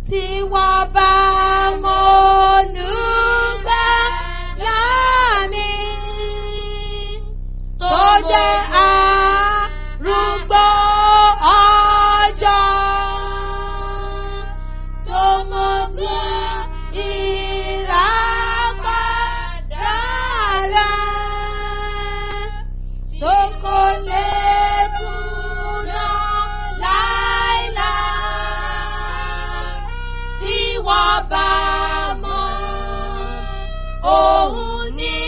tí wọ́n bá mọ olùgbàlà mi tó jẹ́ arúgbó ọjọ́ tó mọ̀ tí ìràpadà rẹ̀ tó kò lè kùnà láìláì tí wọ́n bá mọ òun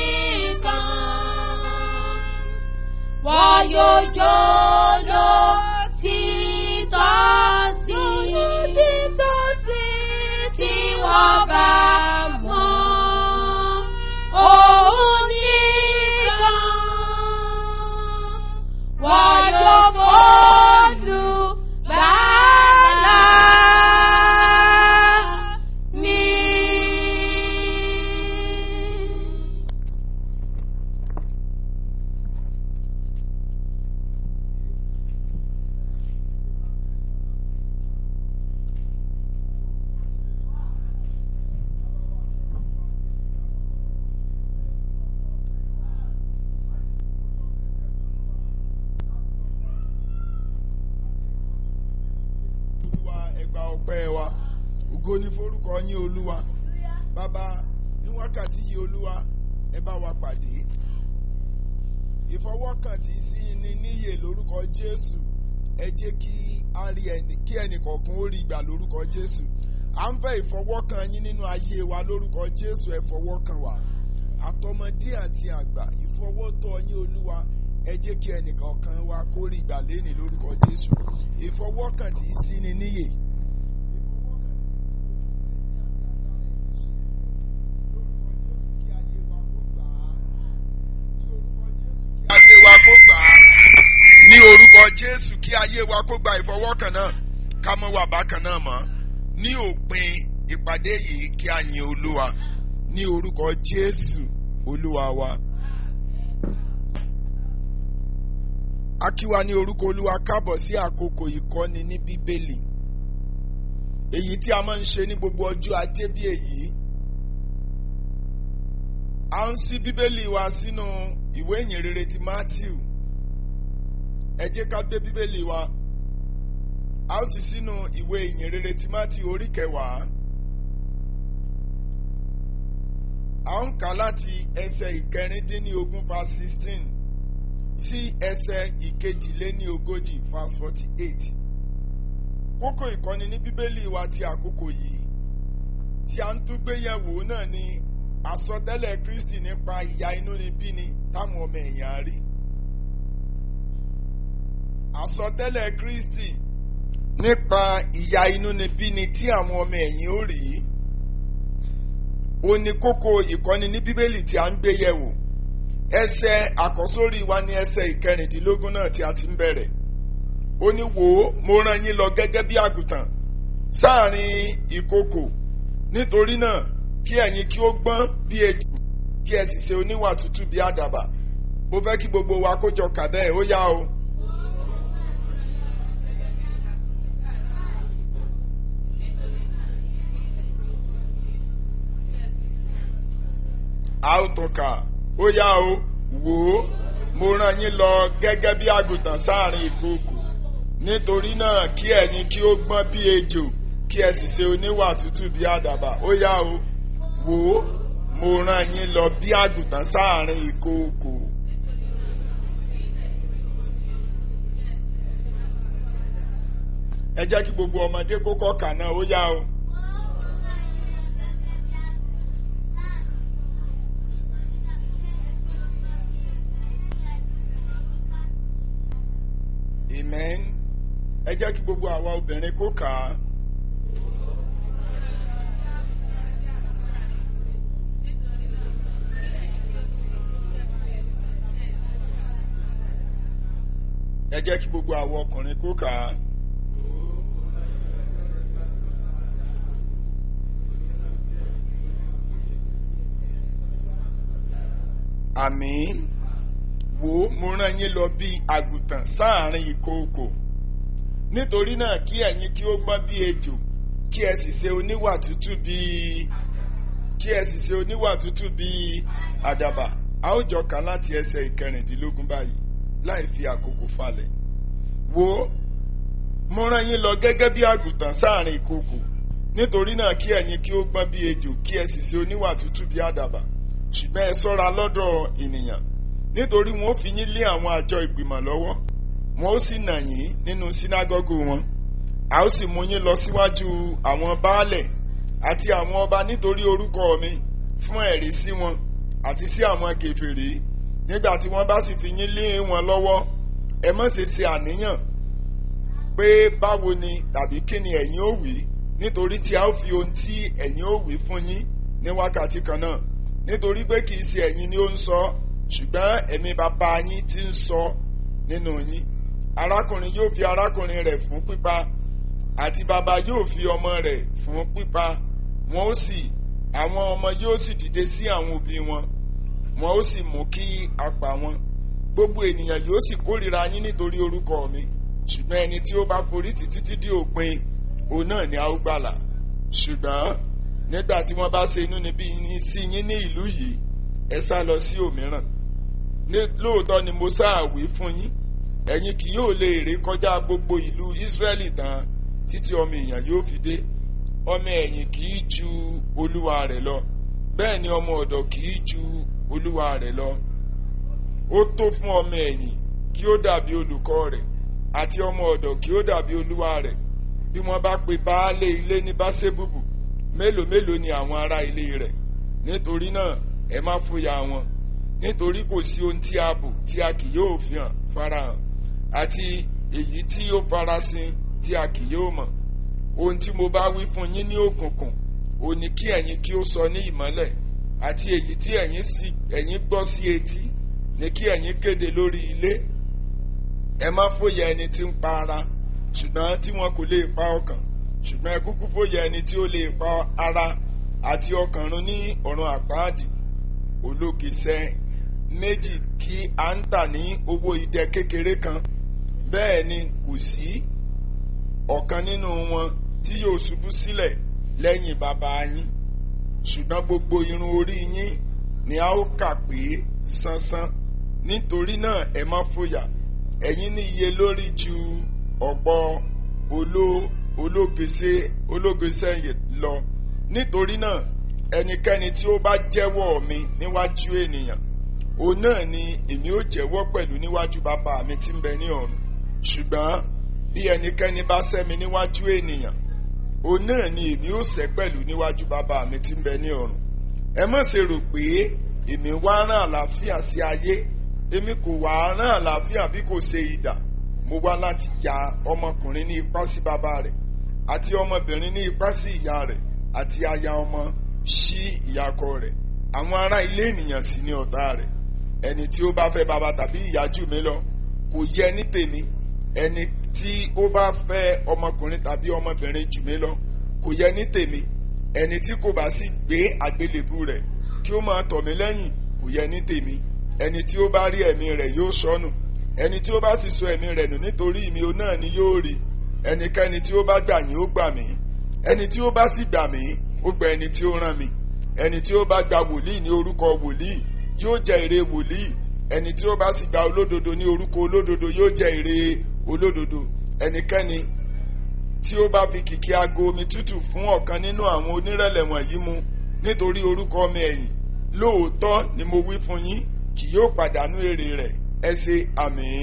nìkan wọ́n yóò jó lọ títọ́ sí títọ́ sí tí wọ́n bá mọ òun nìkan wọ́n yóò fọ́lù bàálà mi. olúwa ẹgbà ọpẹ́ wa ògo ní forúkọ yín olúwa bàbá ní wákàtí yìí olúwa ẹ bá wa pàdé ìfọwọ́kàn tí sí ni níyè lórúkọ jésù ẹ jẹ́ kí a rí ẹni kí ẹnì kọ̀ọ̀kan ó rí ìgbà lórúkọ jésù à ń fẹ́ ìfọwọ́kàn yín nínú ayé wa lórúkọ jésù ẹ fọwọ́kàn wa àtọmọdé àti àgbà ìfọwọ́tọ̀ yín olúwa ẹ jẹ́ kí ẹnì kọ̀ọ̀kan wa kó rí ìgbà lẹ́nìí lórúkọ jésù ìfọwọ́kàn tí sí ni níyè. ayé wa kó gbà á ní orúkọ jésù kí ayé wa kó gba ìfọwọ́kàn náà ká mọ́ wà bákan náà mọ́ ní òpin ìpàdé yìí kí a yin olúwa ní orúkọ jésù olúwa wa. a kí wa ní orúkọ olúwa káàbọ̀ sí àkókò ìkọ́ni ní bíbélì èyí tí a máa ń ṣe ní gbogbo ọjọ́ ajé bí èyí a ń ṣí bíbélì wa sínú ìwé ìyìnrere ti matthew ẹ jẹ́ ká gbé bíbélì wa a ó sì sínú ìwé ìyìnrere ti matthew orí kẹwàá a ń kà láti ẹsẹ̀ ìkẹrìndínlógún verse sixteen sí ẹsẹ̀ ìkejìléníogójì verse forty eight kókó ìkọ́ni ní bíbélì wa ti àkókò yìí tí a ń tún gbé yẹ̀wò náà ni àsọtẹ́lẹ̀ kristi nípa ìyà inúnibíni táwọn ọmọ ẹ̀yàn rí àsọtẹ́lẹ̀ kristi nípa ìyà inúnibíni tí àwọn ọmọ ẹ̀yìn ó rí ó ní kókó ìkọ́ni ní bíbélì tí a ń gbé yẹ̀wò ẹsẹ̀ àkọ́sórí wa ní ẹsẹ̀ ìkẹrìndínlógún náà tí a ti ń bẹ̀rẹ̀ ó ní wò ó mo rán yín lọ gẹ́gẹ́ bí àgùntàn sáàrin ìkokò nítorí náà kí ẹ̀yin kí ó gbọ́n bí ejò kí ẹ sì ṣe oníwà tútù bí àdàbà mo fẹ́ kí gbogbo wa kó jọ kà bẹ́ẹ̀ ó yá o. a ó tún kà ó yá o wò ó mo rán yín lọ gẹ́gẹ́ bí àgùntàn sáàrin ìkokò nítorí náà kí ẹ̀yin kí ó gbọ́n bí ejò kí ẹ sì ṣe oníwà tútù bí àdàbà ó yá o wò ó mo rán yín lọ bí àgùntàn sáàrin ìkokò. ẹ jẹ́ kí gbogbo ọmọdé kó kọ́ kà náà ó yá o. amen ẹ jẹ́ kí gbogbo àwa obìnrin kó kà á. ẹ jẹ́ kí gbogbo àwa ọkùnrin kó kà á. àmín wò ó mo rán yín lọ bí àgùntàn sáàrin ìkookò nítorí náà kí ẹ̀yin kí ó gbọ́n bí ejò kí ẹ sì ṣe oníwà tútù bíi kí ẹ sì ṣe oníwà tútù bíi àdàbà a ó jọ kà láti ẹsẹ̀ ìkẹrìndínlógún báyìí láì fi àkókò falẹ̀ wo mo rán yín lọ gẹ́gẹ́ bí àgùntàn sáàrin ìkòkò nítorí náà kí ẹ̀yin kí ó gbọ́n bí ejò kí ẹ sì ṣe oníwà tútù bí àdàbà ṣùgbọ́n ẹ ṣọ́ra lọ́dọ̀ ènìyàn nítorí wọn ó fi yín lé àwọn àjọ ìgbìmọ̀ lọ́wọ́ wọn ó sì nà yín nínú sínágọ́gù wọn a ó sì mú yín lọ síwájú àwọn baálẹ̀ àti àwọn ọba nítorí orúkọ mi fún ẹ̀rí sí wọn àti sí àwọn kèfèrí nígbà tí wọ́n bá sì fi yín lé wọn lọ́wọ́ ẹ má ṣe ṣe àníyàn pé báwo ni tàbí kí ni ẹ̀yin ó wí nítorí tí a ó fi ohun tí ẹ̀yin ó wí fún yín ní wákàtí kan náà nítorí pé kì í ṣe ẹ̀yin ni ó ń sọ ṣùgbọ́n ẹ̀mí bàbá yín ti ń sọ nínú yín arákùnrin yóò fi arákùnrin rẹ̀ fún pípa àti bàbá yóò fi ọmọ rẹ̀ fún pípa wọn ó sì àwọn ọmọ yóò sì dìde sí àwọn òbí wọn wọn ó sì mú kí a pa wọn gbogbo ènìyàn yóò sì kórìíra yín nítorí orúkọ mi ṣùgbọ́n ẹni tí ó bá forí tì títí dé òpin òun náà ni a ó gbàlà ṣùgbọ́n nígbà tí wọ́n bá ṣe inúnibí yín sí yín ní ìlú yìí ẹ sá lọ sí òmíràn lóòótọ́ ni mo sáàwí fún yín ẹ̀yin kì yóò lè ré kọjá gbogbo ìlú Ísírẹ́lì tán títí ọmọ èèyàn yóò fi dé ọmọ ẹ̀yìn kì í ju olúwa rẹ̀ lọ bẹ́ẹ̀ ni ọmọ ọ̀dọ̀ kì í ju olúwa rẹ̀ lọ ó tó fún ọmọ ẹ̀yìn kí ó dàbí olùkọ́ rẹ̀ àti ọmọ ọ̀dọ̀ kí ó dàbí olúwa rẹ̀ bí wọ́n bá pe baálé ilé ní báṣẹ́bùbù mélòó mélòó ni àwọn ará ilé rẹ̀ nítorí náà ẹ má fòyà wọn nítorí kò sí ohun tí a bò tí a kì yóò fi hàn farahàn àti èyí tí ó farasin tí a kì yóò mọ̀ ohun tí mo bá wí fún yín ní òkùnkùn ò ní kí ẹ̀yin kí ó sọ ní ìmọ́lẹ̀ àti èyí tí ẹ̀yin gbọ́ sí etí ní kí ẹ̀yin kéde lórí ilé ẹ má fòyà ẹni tí ń pa ara ṣùgbọ́n tí wọn kò lè pa ọkàn ṣùgbọ́n ẹ kúkú fòyà ẹni tí ó lè pa ara àti ọkàn run ní ọ̀run àpáàdì olókìsẹ́ méjì kí à ń tà ní owó idẹ kékeré kan bẹ́ẹ̀ ni kò sí ọ̀kan nínú wọn tí yóò ṣubú sílẹ̀ lẹ́yìn bàbá yín ṣùgbọ́n gbogbo irun orí yín ni a ó kà pé sánsán nítorí náà ẹ má fòyà ẹ̀yin ní iye lórí ju ọ̀pọ̀ ológese ológese lọ nítorí náà ẹnikẹ́ni tí ó bá jẹ́wọ́ mi níwájú ènìyàn òun náà ni èmi ó jẹ́wọ́ pẹ̀lú níwájú bàbá mi tí ń bẹ ní ọ̀run ṣùgbọ́n bí ẹnikẹ́ni bá sẹ́ mi níwájú ènìyàn òun náà ni èmi ó sẹ́ pẹ̀lú níwájú bàbá mi tí ń bẹ ní ọ̀run ẹ má ṣe rò pé èmi wá rán àlàáfíà sí ayé èmi kò wá rán àlàáfíà bí kò ṣe idà mo wá láti ya ọmọkùnrin ní ipá sí bàbá rẹ̀ àti ọmọbìnrin ní ipá sí ìyá rẹ̀ àti aya ọmọ sí ìyàkọ rẹ̀ àwọn ará ilé ènìyàn sì ni ọ̀tá rẹ̀ ẹni tí ó bá fẹ́ bàbá tàbí ìyá jù mí lọ kò yẹ ní tèmi ẹni tí ó bá fẹ́ ọmọkùnrin tàbí ọmọbìnrin jù mí lọ kò yẹ ní tèmi ẹni tí kò bá sì gbé àgbélébù rẹ̀ kí ó máa tọ̀ mí lẹ́yìn kò yẹ ní tèmi ẹni tí ó bá rí ẹ̀mí rẹ̀ yóò sọnù ẹni tí ó bá sì sọ ẹ̀mí rẹ̀ nù nítorí mi ò náà ni yóò rí ẹnikẹ́ni tí ó bá gbà yín ó gbà mí ẹni tí ó bá sì gbà mí ó gba ẹni tí ó rán mi ẹni tí ó bá gba wòlíì ní orúkọ wòlíì yóò jẹ èrè wòlíì ẹni tí ó bá sì gba olódodo ní orúkọ olódodo yóò jẹ èrè olódodo ẹnikẹ́ni tí ó bá fi kìkì aago omi tútù fún ọ̀kan nínú àwọn onírẹ̀lẹ̀ wọ̀nyí mu nítorí orúkọ mi ẹ̀yìn lóòótọ́ ni mo wí fún yín kì yóò pàdánù èrè rẹ̀ ẹ ṣe àmín.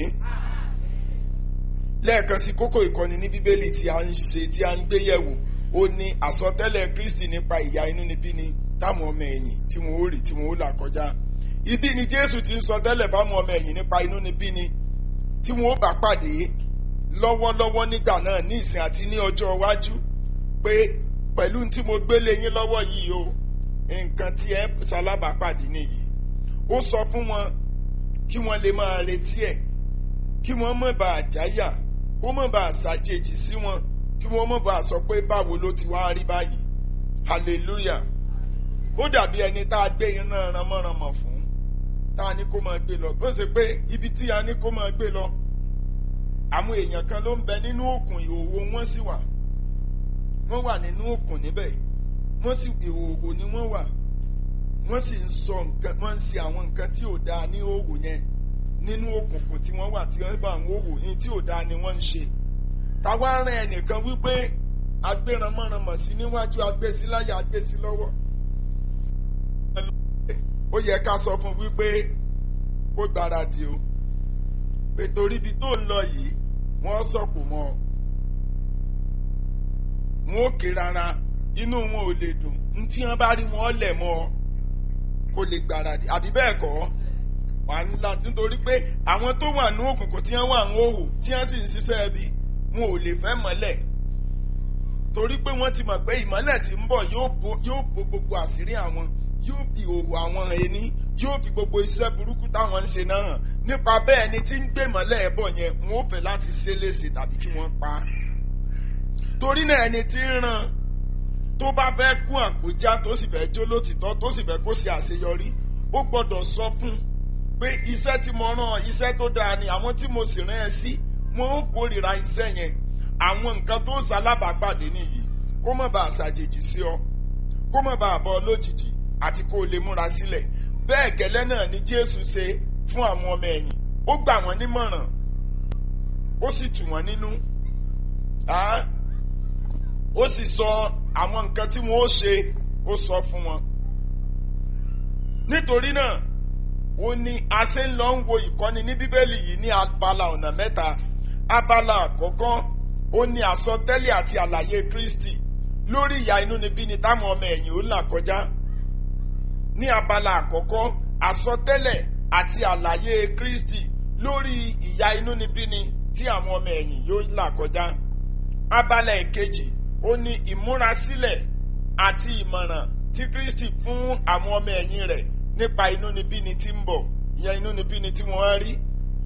lẹ́ẹ̀kan sí kókó ìkọ́ni ní bíbélì tí a ń ṣe tí a ń gbé yẹ̀wò ó ní àsọtẹ́lẹ̀ kristi nípa ìyà inúnibíni táwọn ọmọ ẹ̀yìn tí wọn ó rí tí wọn ó là kọjá ibi ni jésù ti ń sọ tẹ́lẹ̀ fáwọn ọmọ ẹ̀yìn nípa inúnibíni tí wọn ó bá pàdé lọ́wọ́lọ́wọ́ nígbà náà ní ìsìn àti ní ọjọ́ iwájú pé pẹ̀lú tí mo gbélé yín lọ́wọ́ yìí o nǹkan tí ẹ ṣalábàápàdé nìyí ó sọ fún wọn kí wọ́n lè máa retí ẹ̀ kí wọ́n má bàa jáyà kó má bàa ṣàjèjì sí wọn kí wọ́n má bàa sọ pé báwo ló ti wá rí báyìí hallelujah ó dàbí ẹni tá a gbé yín náà ránmọ́ránmọ́ fún tá a ní kó máa gbé lọ bó ṣe pé ibi tí a ní kó máa gbé lọ àwọn èèyàn kan ló ń bẹ nínú òkun ìhòòhò wọn sì wà wọ́n wà nínú òkun níbẹ̀ wọ́n sì ìhòòhò ni wọ́n wà wọ́n sì ń sọ nǹkan wọ́n ń ṣe àwọn nǹkan tí ò dáa ní òwò yẹn nínú òkùnkùn tí wọ́n wà tí wọ́n bá àwọn òwò ní tí ò dáa ni wọ́n ń ṣe. táwa rán ẹnìkan wípé agbéranmọ́ranmọ̀ sí níwájú agbésíláyà agbésí lọ́wọ́. ó yẹ ká sọ fún wípé kó gbáradì o pé torí ibi tó ń lọ yìí wọ́n sọ̀kò mọ́ ọ. wọn ò ké rárá inú wọn ò lè dùn ntí wọn bá rí wọn lẹ̀ mọ́ ọ kó lè gbáradì àbí bẹ́ẹ̀ kọ́ wà á ńlá nítorí pé àwọn tó wà ní òkùnkùn tí wọ́n wà ń hòhò tí wọ́n sì ń ṣiṣẹ́ ẹbí wọn ò lè fẹ́ mọ́lẹ̀ torí pé wọ́n ti mọ̀ pé ìmọ́lẹ̀ tí ń bọ̀ yóò bo gbogbo àṣírí àwọn yóò fi òwò àwọn ẹni yóò fi gbogbo iṣẹ́ burúkú táwọn ń ṣe náà hàn nípa bẹ́ẹ̀ ni tí ń gbé ìmọ́lẹ̀ ẹ̀ bọ̀ yẹn wọn ò fẹ́ láti ṣe léṣe tàbí kí wọ́n pa á torí náà ẹni tí ń ràn tó bá fẹ́ kún àkójá tó sì fẹ́ jó lótìtọ́ tó sì fẹ́ kó ṣe àṣeyọrí ó gbọ́dọ̀ sọ fún un pé iṣẹ́ tí mo rán iṣẹ́ tó dáa ni àwọn tí mo sì rán ẹ sí wọn ó kórìíra iṣẹ́ yẹn àwọn nǹkan tó ṣalábàápàdé nìyí kó má bàa ṣàjèjì sí ọ kó má bàa bọ́ lójijì àti kó o lè múra sílẹ̀ bẹ́ẹ̀ gẹ́lẹ́ náà ni Jésù ṣe fún àwọn ọmọ ẹ̀yìn ó gbà wọ́n nímọ̀ràn ó sì tù wọ́n nínú ó sì sọ àwọn nǹkan tí wọ́n ó ṣe ó sọ fún wọn nítorí náà ó ní a ṣe ń lọ ń wo ìkọ́ni ní bíbélì yìí ní abala ọ̀nà mẹ́ta abala àkọ́kọ́ ó ní àsọtẹ́lẹ̀ àti àlàyé Kristi lórí ìyà inúnibíni táwọn ọmọ ẹ̀yìn ó là kọjá ní abala àkọ́kọ́ àsọtẹ́lẹ̀ àti àlàyé Kristi lórí ìyà inúnibíni tí àwọn ọmọ ẹ̀yìn yóò là kọjá abala ìkejì ó ní ìmúrasílẹ̀ àti ìmọ̀ràn tí Kristi fún àwọn ọmọ ẹ̀yìn rẹ̀ nípa inúnibíni tí ń bọ̀ ìyẹn inúnibíni tí wọ́n rí.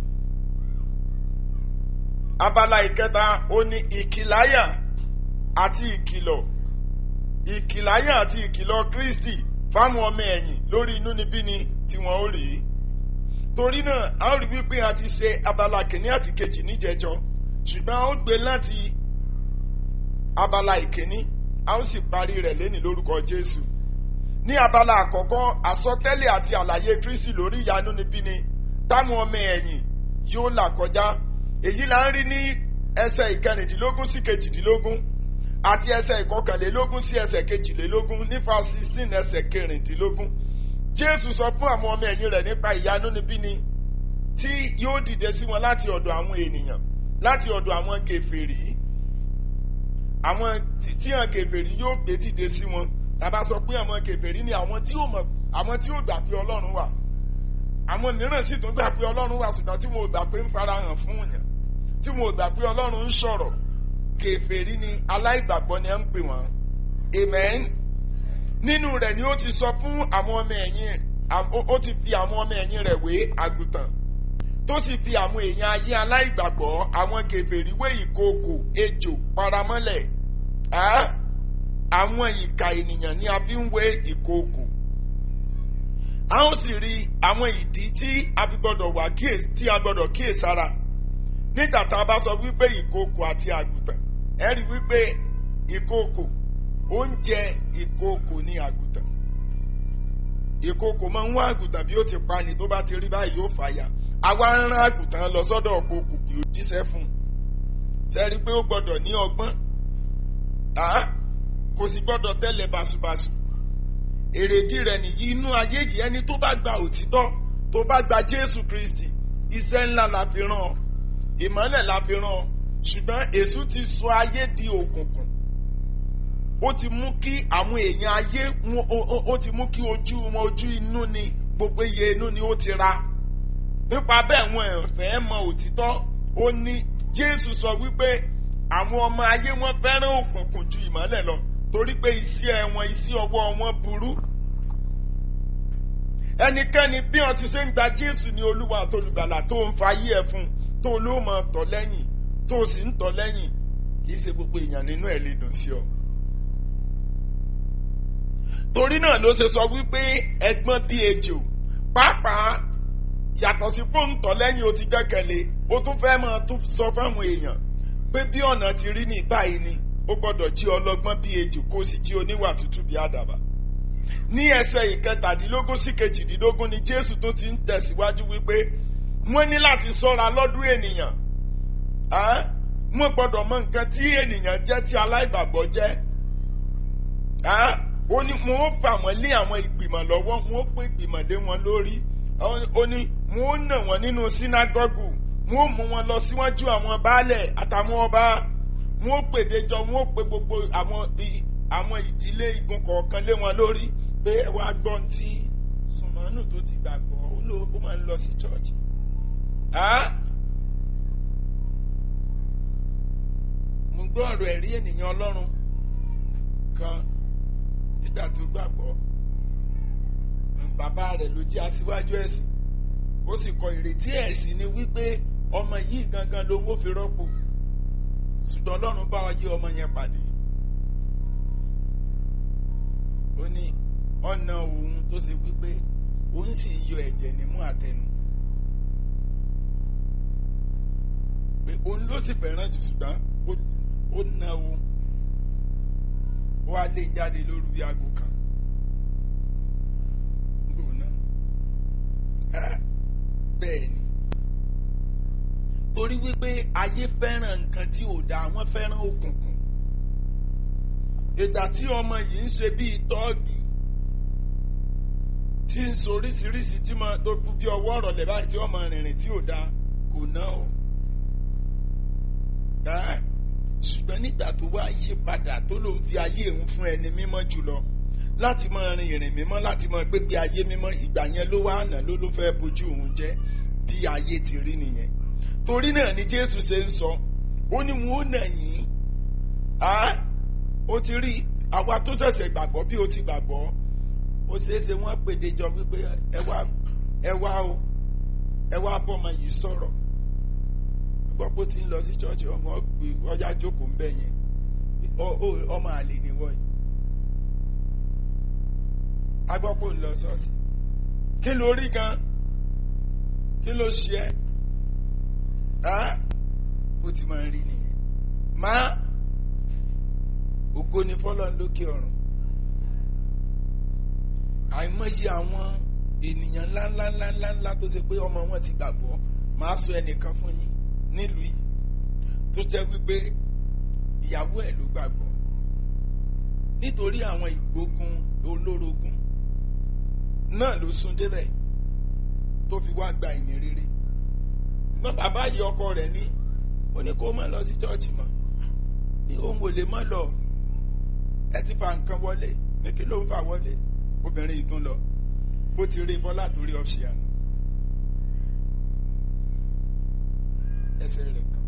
abala ìkẹta ó ní ìkìláyà àti ìkìlọ̀ ìkìláyà àti ìkìlọ̀ Kristi fáwọn ọmọ ẹ̀yìn lórí inúnibíni tí wọ́n ó rí. torí náà a ó rí wípé a ti ṣe abala kìíní àti kejì níjẹjọ ṣùgbọ́n a ó gbé láti abala ìkíní a ó sì parí rẹ̀ lẹ́ni lórúkọ Jésù ní abala àkọ́kọ́ àsọtẹ́lẹ̀ àti àlàyé Kristi lórí ìyanu níbíni táwọn ọmọ ẹ̀yìn yóò là kọjá èyí là ń rí ní ẹsẹ̀ ìkẹrìndínlógún sí kejìdínlógún àti ẹsẹ̀ ìkọkànlélógún sí ẹsẹ̀ kejìlélógún nípa sixteen ẹsẹ̀ kẹrìndínlógún Jésù sọ fún àwọn ọmọ ẹ̀yìn rẹ̀ nípa ìyanu níbíni tí yóò dìde sí wọn láti ọ̀dọ̀ àwọn ènìyàn láti ọ̀dọ̀ àwọn kèfèrí àwọn tí àwọn kèfèrí yóò gbé dìde sí wọn tàbá sọ pé àwọn kèfèrí ni àwọn tí ò mọ̀ àwọn tí ò gbà pé Ọlọ́run wà àwọn mìíràn sì tún gbà pé Ọlọ́run wà ṣùgbọ́n tí wọn ò gbà pé ń farahàn fún yàn tí wọn ò gbà pé Ọlọ́run ń sọ̀rọ̀ kèfèrí ni aláìgbàgbọ́ ni ẹ ń pè wọ́n amen nínú rẹ̀ ni ó ti sọ fún àwọn ọmọ ẹ̀yìn ó ti fi àwọn ọmọ ẹ̀yìn rẹ̀ wé àgùntàn tó sì fi àwọn èèyàn ayé aláìgbàgbọ́ àwọn kèfèrí wé ìkookò ejò paramọ́lẹ̀ àwọn ìka ènìyàn ni a fi ń wé ìkookò a ó sì rí àwọn ìdí tí a fi gbọdọ̀ wà tí a gbọdọ̀ kíyèsára nígbà tá a bá sọ wípé ìkookò àti àgùntàn ẹ rí wípé ìkookò oúnjẹ ìkookò ní àgùntàn ìkookò máa ń wá àgùntàn bí ó ti pa ni tó bá ti rí báyìí yóò fàyà àwa ń rán àgùntàn lọ sọ́dọ̀ kòkò kì í jíṣẹ́ fún un sẹ́rí pé ó gbọ́dọ̀ ní ọgbọ́n kò sì gbọ́dọ̀ tẹ́lẹ̀ báṣubàṣu èrèdí rẹ̀ nìyí inú ayé yìí ẹni tó bá gba òtítọ́ tó bá gba Jésù Kristi iṣẹ́ ńlá la fi rán ìmọ́lẹ̀ la fi rán ṣùgbọ́n èṣù ti sọ ayé di òkùnkùn ó ti mú kí àwọn èèyàn ayé ó ti mú kí ojú wọn ojú inú ni gbogbo iye inú ni ó ti ra nípa bẹ́ẹ̀ wọn ẹ̀fẹ́ mọ òtítọ́ ó ní Jésù sọ wípé àwọn ọmọ ayé wọn fẹ́ràn òkùnkùn ju ìmọ́lẹ̀ lọ torí pé iṣẹ́ wọn iṣẹ́ ọwọ́ wọn burú ẹnikẹ́ni bí wọ́n ti ṣe ń gba Jésù ní Olúwa àtolùgbàlà tó ń fa ayé ẹ̀ fún tó ló mọ̀ tọ̀ lẹ́yìn tó sì ń tọ̀ lẹ́yìn kì í ṣe gbogbo èèyàn nínú ẹ̀ lè dùn sí ọ. torí náà ló ṣe sọ wípé ẹgbọ́n bí ejò pàápàá yàtọ̀ sí pòǹtọ̀ lẹ́yìn o ti gbẹ́kẹ̀lé o tún fẹ́ máa tún sọ fáwọn èèyàn pé bí ọ̀nà ti rí ní báyìí ni ó gbọ́dọ̀ jí ọlọ́gbọ́n bí ejò kó sì jí oníwà tútù bí àdàbà ní ẹsẹ̀ ìkẹtàdínlógún sí kejìdínlógún ni jésù tó ti ń tẹ̀síwájú wípé wọ́n ní láti sọ́ra lọ́dún ènìyàn wọ́n gbọ́dọ̀ mọ nǹkan tí ènìyàn jẹ́ tí aláìgbàgbọ́ jẹ́ ó ní wọ́n ó fà wọ́n lé àwọn ìgbìmọ̀ lọ́wọ́ wọ́n ó pín ìgbìmọ̀ lé wọn lórí ó ní wọ́n ó nà wọ́n nínú sínágọ́gù wọ́n ó mú wọn lọ síwájú àwọn baálẹ̀ àtàwọn ọba wọ́n ó pèdè jọ wọ́n ó pe gbogbo àwọn àwọn ìdílé igun kọ̀ọ̀kan lé wọn lórí pé ẹ wá gbọ́n tí sùnmọ́nù tó ti gbàgbọ́ ó ló ó máa ń lọ sí chọ́ọ̀chì. mo gbọ́ ọ̀rọ̀ ẹ̀rí ènìyàn ọlọ́run kan nígbà tó gbàgbọ́ bàbá rẹ̀ ló jẹ́ aṣíwájú ẹ̀sìn ó sì kọ ìrètí ẹ̀sìn ni wípé ọmọ yìí gangan lówó fi rọ́pò ṣùgbọ́n ọlọ́run bá wa yí ọmọ yẹn pàdé ó ní ọ̀nà òun tó ṣe wípé òun sì yọ ẹ̀jẹ̀ nímú àtẹnu pé òun ló sì fẹ́ràn jù ṣùgbọ́n ó na òun ó wá lé jáde lóru bí aago kan bẹ́ẹ̀ ni torí wípé ayé fẹ́ràn nǹkan tí ò dáa wọ́n fẹ́ràn òkùnkùn ìgbà tí ọmọ yìí ń ṣe bíi tọ́ọ̀gì tí ń sọ oríṣiríṣi tí mo tó bí ọwọ́ ọ̀rọ̀ lẹ̀ báyìí tí ọmọ rìnrìn tí ò dáa kò ná o ṣùgbọ́n nígbà tó wá yí padà tó ló ń fi ayé òun fún ẹni mímọ́ jùlọ láti máa rin ìrìn mímọ́ láti máa gbégbé ayé mímọ́ ìgbà yẹn ló wá àná ló ló fẹ́ bójú òun jẹ́ bí ayé ti rí nìyẹn torí náà ni Jésù ṣe ń sọ ó ní wọn ò nà yín ó ti rí àwa tó ṣẹ̀ṣẹ̀ gbàgbọ́ bí ó ti gbàgbọ́ ó ṣeé ṣe wọ́n pèdè jọ wípé ẹ wá ẹ wá o ẹ wá bọ́mọ yìí sọ̀rọ̀ gbọ́ pé ó ti ń lọ sí ṣọ́ọ̀ṣì ọmọ ọjà jókòó ń bẹ̀ yẹn ọmọ àlè ni wọ́n yìí agbọ́pọ̀ ń lọ ṣọ́ọ̀ṣì kí ló rí gan kí ló ṣe ẹ́ ó ti máa ń rí nìyẹn máa ògo ni fọlọ́n lókè ọ̀run àìmọye àwọn ènìyàn ńláńláńláńlá tó ṣe pé ọmọ wọn ti gbàgbọ́ máa sọ ẹnìkan fún yín nílùú yìí tó jẹ́ wípé ìyàwó ẹ̀ ló gbàgbọ́ nítorí àwọn ìgbógun olórogún náà ló sún débẹ̀ tó fi wá gba ìyìn rere ṣùgbọ́n bàbá yìí ọkọ rẹ̀ ní ó ní kó má lọ sí chọ́ọ̀chì mọ́ ní òun ò lè má lọ ẹ ti fa nǹkan wọlé ní kí ló ń fà wọlé obìnrin yìí tún lọ bó ti rí bọ́lá torí ọ̀ṣẹ́ àná ẹsẹ̀ rẹ̀ kan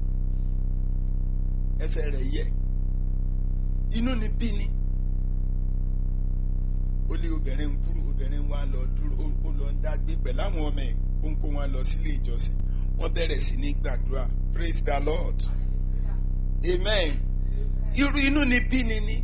ẹsẹ̀ rẹ̀ yẹ inú ni bí ni ó lé obìnrin ń kúrò obìnrin wa lọ dúró ó lọ ń dágbé pẹ̀lú àwọn ọmọ ẹ̀ ó ń kó wọn lọ sílé ìjọsìn wọ́n bẹ̀rẹ̀ sí ní gbàdúrà praise the lord amen irú inú ni bí ni ni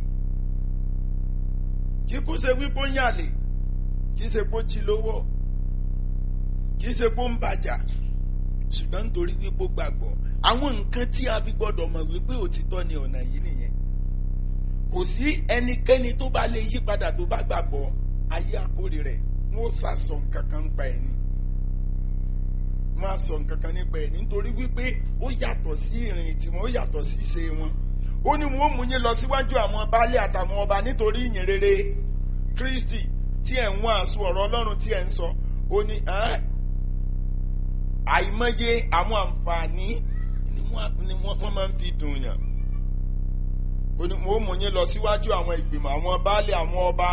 kí kú ṣe wípé ó ń yàlè kì í ṣe pé ó jí lówó kì í ṣe pé ó ń bàjà ṣùgbọ́n nítorí wípé ó gbàgbọ́ àwọn nǹkan tí a fi gbọ́dọ̀ mọ̀ wípé òtítọ́ ni ọ̀nà yìí nìyẹn kò sí ẹnikẹ́ni tó bá lè yí padà tó bá gbàgbọ́ ayé àkórè rẹ̀ wọ́n sàsọ nǹkan kan nípa ẹ̀ ni wọ́n á sọ nǹkan kan nípa ẹ̀ nítorí wípé ó yàtọ̀ sí ìrìn tiwọn ó yàtọ̀ sí ìṣe wọn ó ní wọn ó mú yín lọ síwájú àwọn baálé àtàwọn ọba nítorí ìyìn rere Kristi tí ẹ̀ ń wọ́n àṣù ọ̀rọ̀ Ọlọ́run tí ẹ̀ ń sọ ó ní àìmọye àwọn àǹfààní ni wọ́n máa ń fi dùn yàn ó ní wọn ó mú yín lọ síwájú àwọn ìgbìmọ̀ àwọn baálé àwọn ọba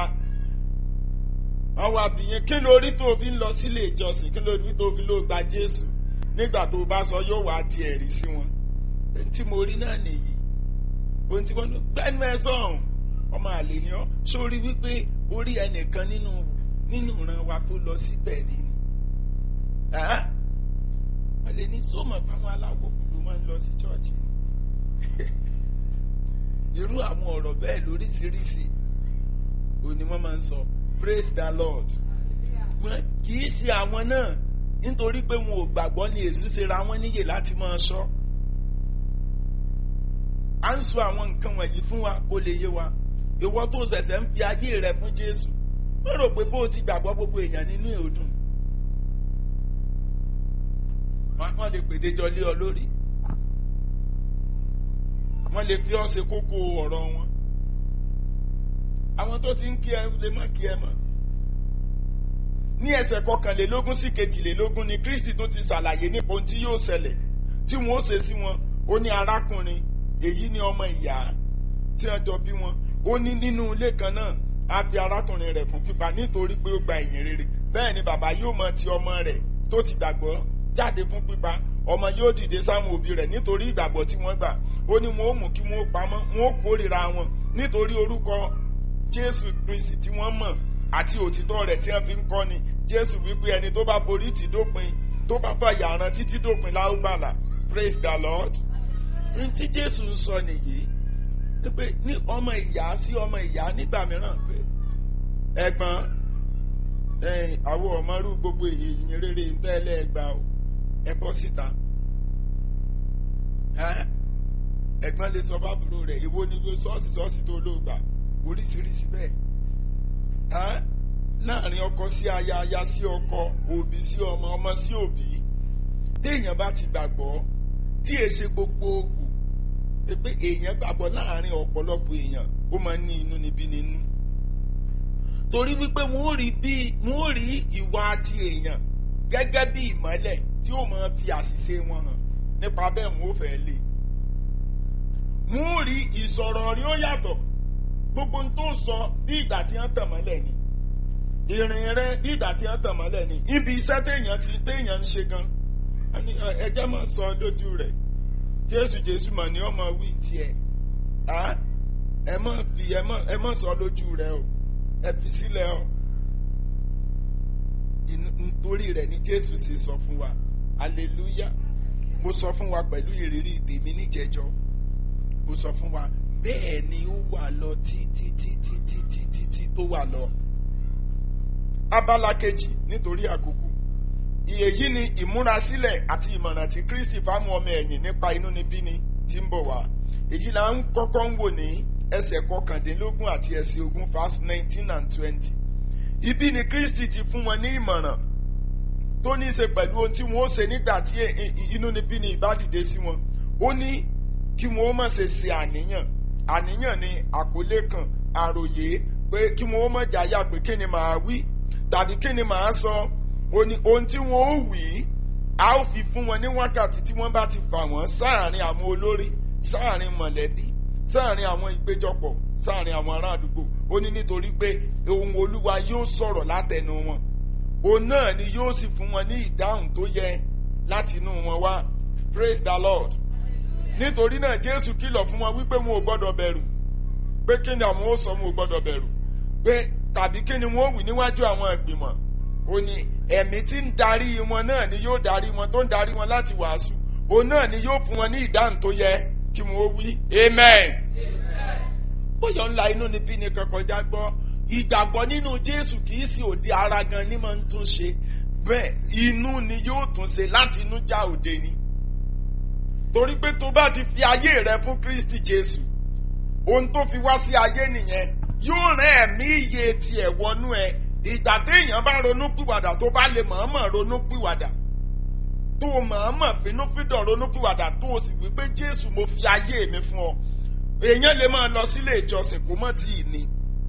àwọn àbíyẹn kí ló rí tó fi ń lọ sílé ìjọsìn kí ló rí tó fi ló gba Jésù nígbà tó bá sọ yóò wá di ẹ̀rí sí wọn tí mo rí náà nìyí ohun tí wọ́n gbẹ́nu ẹ sọ̀hún ọmọ àlè ni ọ́ sórí wípé orí ẹnìkan nínú nínú ìran wa tó lọ síbẹ̀ rí ni wọ́n lè ní sọ́mọ̀ fáwọn aláwọ̀ ló máa ń lọ sí chọ́ọ̀chì irú àwọn ọ̀rọ̀ bẹ́ẹ̀ lóríṣiríṣi òní wọ́n máa ń sọ praise the lord kì í ṣe àwọn náà nítorí pé wọn ò gbàgbọ́ ni èṣù ṣe ra wọn níyè láti máa sọ à ń sọ àwọn nǹkan wọ̀nyí fún wa kó lè yé wa ìwọ tó ṣẹ̀ṣẹ̀ ń fi ayé rẹ fún jésù wọ́n rò pé bó o ti gbàgbọ́ gbogbo èèyàn nínú ìhòdùn wọ́n lè pèdéjọ lé ọ lórí wọ́n lè fi ọ́ ṣe kókó ọ̀rọ̀ wọn àwọn tó ti ń kí ẹ lè má kí ẹ mọ́ ní ẹsẹ̀ kọkànlélógún sí kejìlélógún ni kristi tó ti ṣàlàyé nípa ohun tí yóò ṣẹlẹ̀ tí wọ́n ó ṣe sí wọn ó ní arákùnrin èyí ni ọmọ ìyá tí wọ́n jọ bí wọn ó ní nínú ilé kan náà á fi arákùnrin rẹ̀ fún pípa nítorí pé ó gba ìyìn rere bẹ́ẹ̀ ni bàbá yóò mọ ti ọmọ rẹ̀ tó ti gbàgbọ́ jáde fún pípa ọmọ yóò dìde sáwọn òbí rẹ̀ nítorí ìgbàgbọ́ tí wọ́n gbà ó ní wọn ó mú kí wọn ó pamọ́ wọn ó kórìíra wọn nítorí orúkọ jésù kristi tí wọ́n mọ̀ àti òtítọ́ rẹ̀ tí wọ́n fi ń kọ́ ni jésù wípé ẹni tó bá forí tì dópin tó bá fàyà ran títí dópin láwùbàlà praise the lord. ní tí jésù ń sọ nìyí pé ní ọmọ ìyá sí ọmọ ìyá nígbà mìíràn pé ẹ̀gbọ́n àwọn ọmọrú gbogbo ìyìn rere tẹ́lẹ̀ ẹgbà o ẹ bọ́ síta ẹ̀gbọ́n lè sọ fábùrò rẹ̀ èwo ni ṣọ́ọ̀ṣì ṣọ́ọ̀ṣì tó ló gbà oríṣiríṣi bẹ́ẹ̀ láàrin ọkọ sí aya aya sí ọkọ òbí sí ọmọ ọmọ sí òbí téèyàn bá ti gbàgbọ́ tí è ṣe gbogbogbò pé èèyàn gbàgbọ́ láàrin ọ̀pọ̀lọpọ̀ èèyàn ó máa ń ní inú níbí nínú torí wípé wọn ò rí bí wọn ò rí ìwà ti èèyàn gẹ́gẹ́ bí ìmọ́lẹ̀ tí ó máa fi àṣìṣe wọn hàn nípa bẹ́ẹ̀ wọn ò fẹ́ lè wọn ò rí ìsọ̀rọ̀ rí ó yàtọ̀ gbogbo tó sọ bí ìgbà tí wọ́n tàn mọ́lẹ̀ ni ìrìn rẹ bí ìgbà tí wọ́n tàn mọ́lẹ̀ ni ibi iṣẹ́ téèyàn ti téèyàn ń ṣe gan ẹjẹ́ máa sọ lójú rẹ̀ jésù jésù mà ní ọmọ wí tiẹ̀ ẹ mọ̀ fi ẹ mọ̀ sọ lójú rẹ̀ o ẹ fi sílẹ̀ o nítorí rẹ̀ ni jésù sì sọ fún wa hallelujah mo sọ fún wa pẹ̀lú ìrírí tèmi níjẹjọ mo sọ fún wa bẹ́ẹ̀ ni ó wà lọ títí títí títí títí tó wà lọ. abala kejì nítorí àkókò èyí ni ìmúrasílẹ̀ àti ìmọ̀ràn tí kristi fáwọn ọmọ ẹ̀yìn nípa inúnibíni tí ń bọ̀ wá èyí là ń kọ́kọ́ ń wò ní ẹsẹ̀ kọkàndínlógún àti ẹsẹ̀ ogún verse nineteen and twenty ibi ni kristi ti fún wọn ní ìmọ̀ràn tó ní í ṣe pẹ̀lú ohun tí wọ́n ó ṣe nígbà tí inúnibíni ìbá dìde sí wọn ó ní kí wọ́n ó má ṣe ṣe àníyàn àníyàn ni àkọlé kan àròyé pé kí wọn ó mọ̀ jáyà pé kí ni màá wí tàbí kí ni màá sọ ohun tí wọn ó wí a ó fi fún wọn ní wákàtí tí wọ́n bá ti fà wọ́n sáàrin àwọn olórí sáàrin mọ̀lẹ́bí sáàrin àwọn ìpéjọpọ̀ sáàrin àwọn ará àdúgbò ó ní nítorí pé ohun olúwa yóò sọ̀rọ̀ látẹnu wọn òun náà ni yóò sì fún wọn ní ìdáhùn tó yẹ látinú wọn wá praise the lord nítorí náà jésù kìlọ̀ fún wọn wípé wọn ò gbọ́dọ̀ bẹ̀rù pé kí ni àwọn ó sọ wọn ò gbọ́dọ̀ bẹ̀rù pé tàbí kí ni wọn ó wì níwájú àwọn ìgbìmọ̀ ó ní ẹ̀mí tí ń darí wọn náà ni yóò darí wọn tó ń darí wọn láti wàásù òun náà ni yóò fún wọn ní ìdáhùn tó yẹ kí wọn ó wí amen. bóyá ńlá inú ni bí ni kọkọjá gbọ́ ìgbàgbọ́ nínú jésù kì í sí òde ara gan ni máa ń tún ṣe bẹ́ẹ̀ inú ni yóò tún ṣe láti inú já òde ni torí pé tó bá ti fi ayé rẹ fún kristi jésù ohun tó fi wá sí ayé nìyẹn yóò rán ẹ̀mí iye tiẹ̀ wọnú ẹ ìgbà téèyàn bá ronú pìwàdà tó bá lè mọ̀ọ́mọ̀ ronú pìwàdà tó mọ̀ọ́mọ̀ fínúfíndọ̀ ronú pìwàdà tó o sì wí pé jésù mo fi ayé mi fún ọ èèyàn lè máa lọ sílé ìjọsìn kó mọ̀ tí ì ní.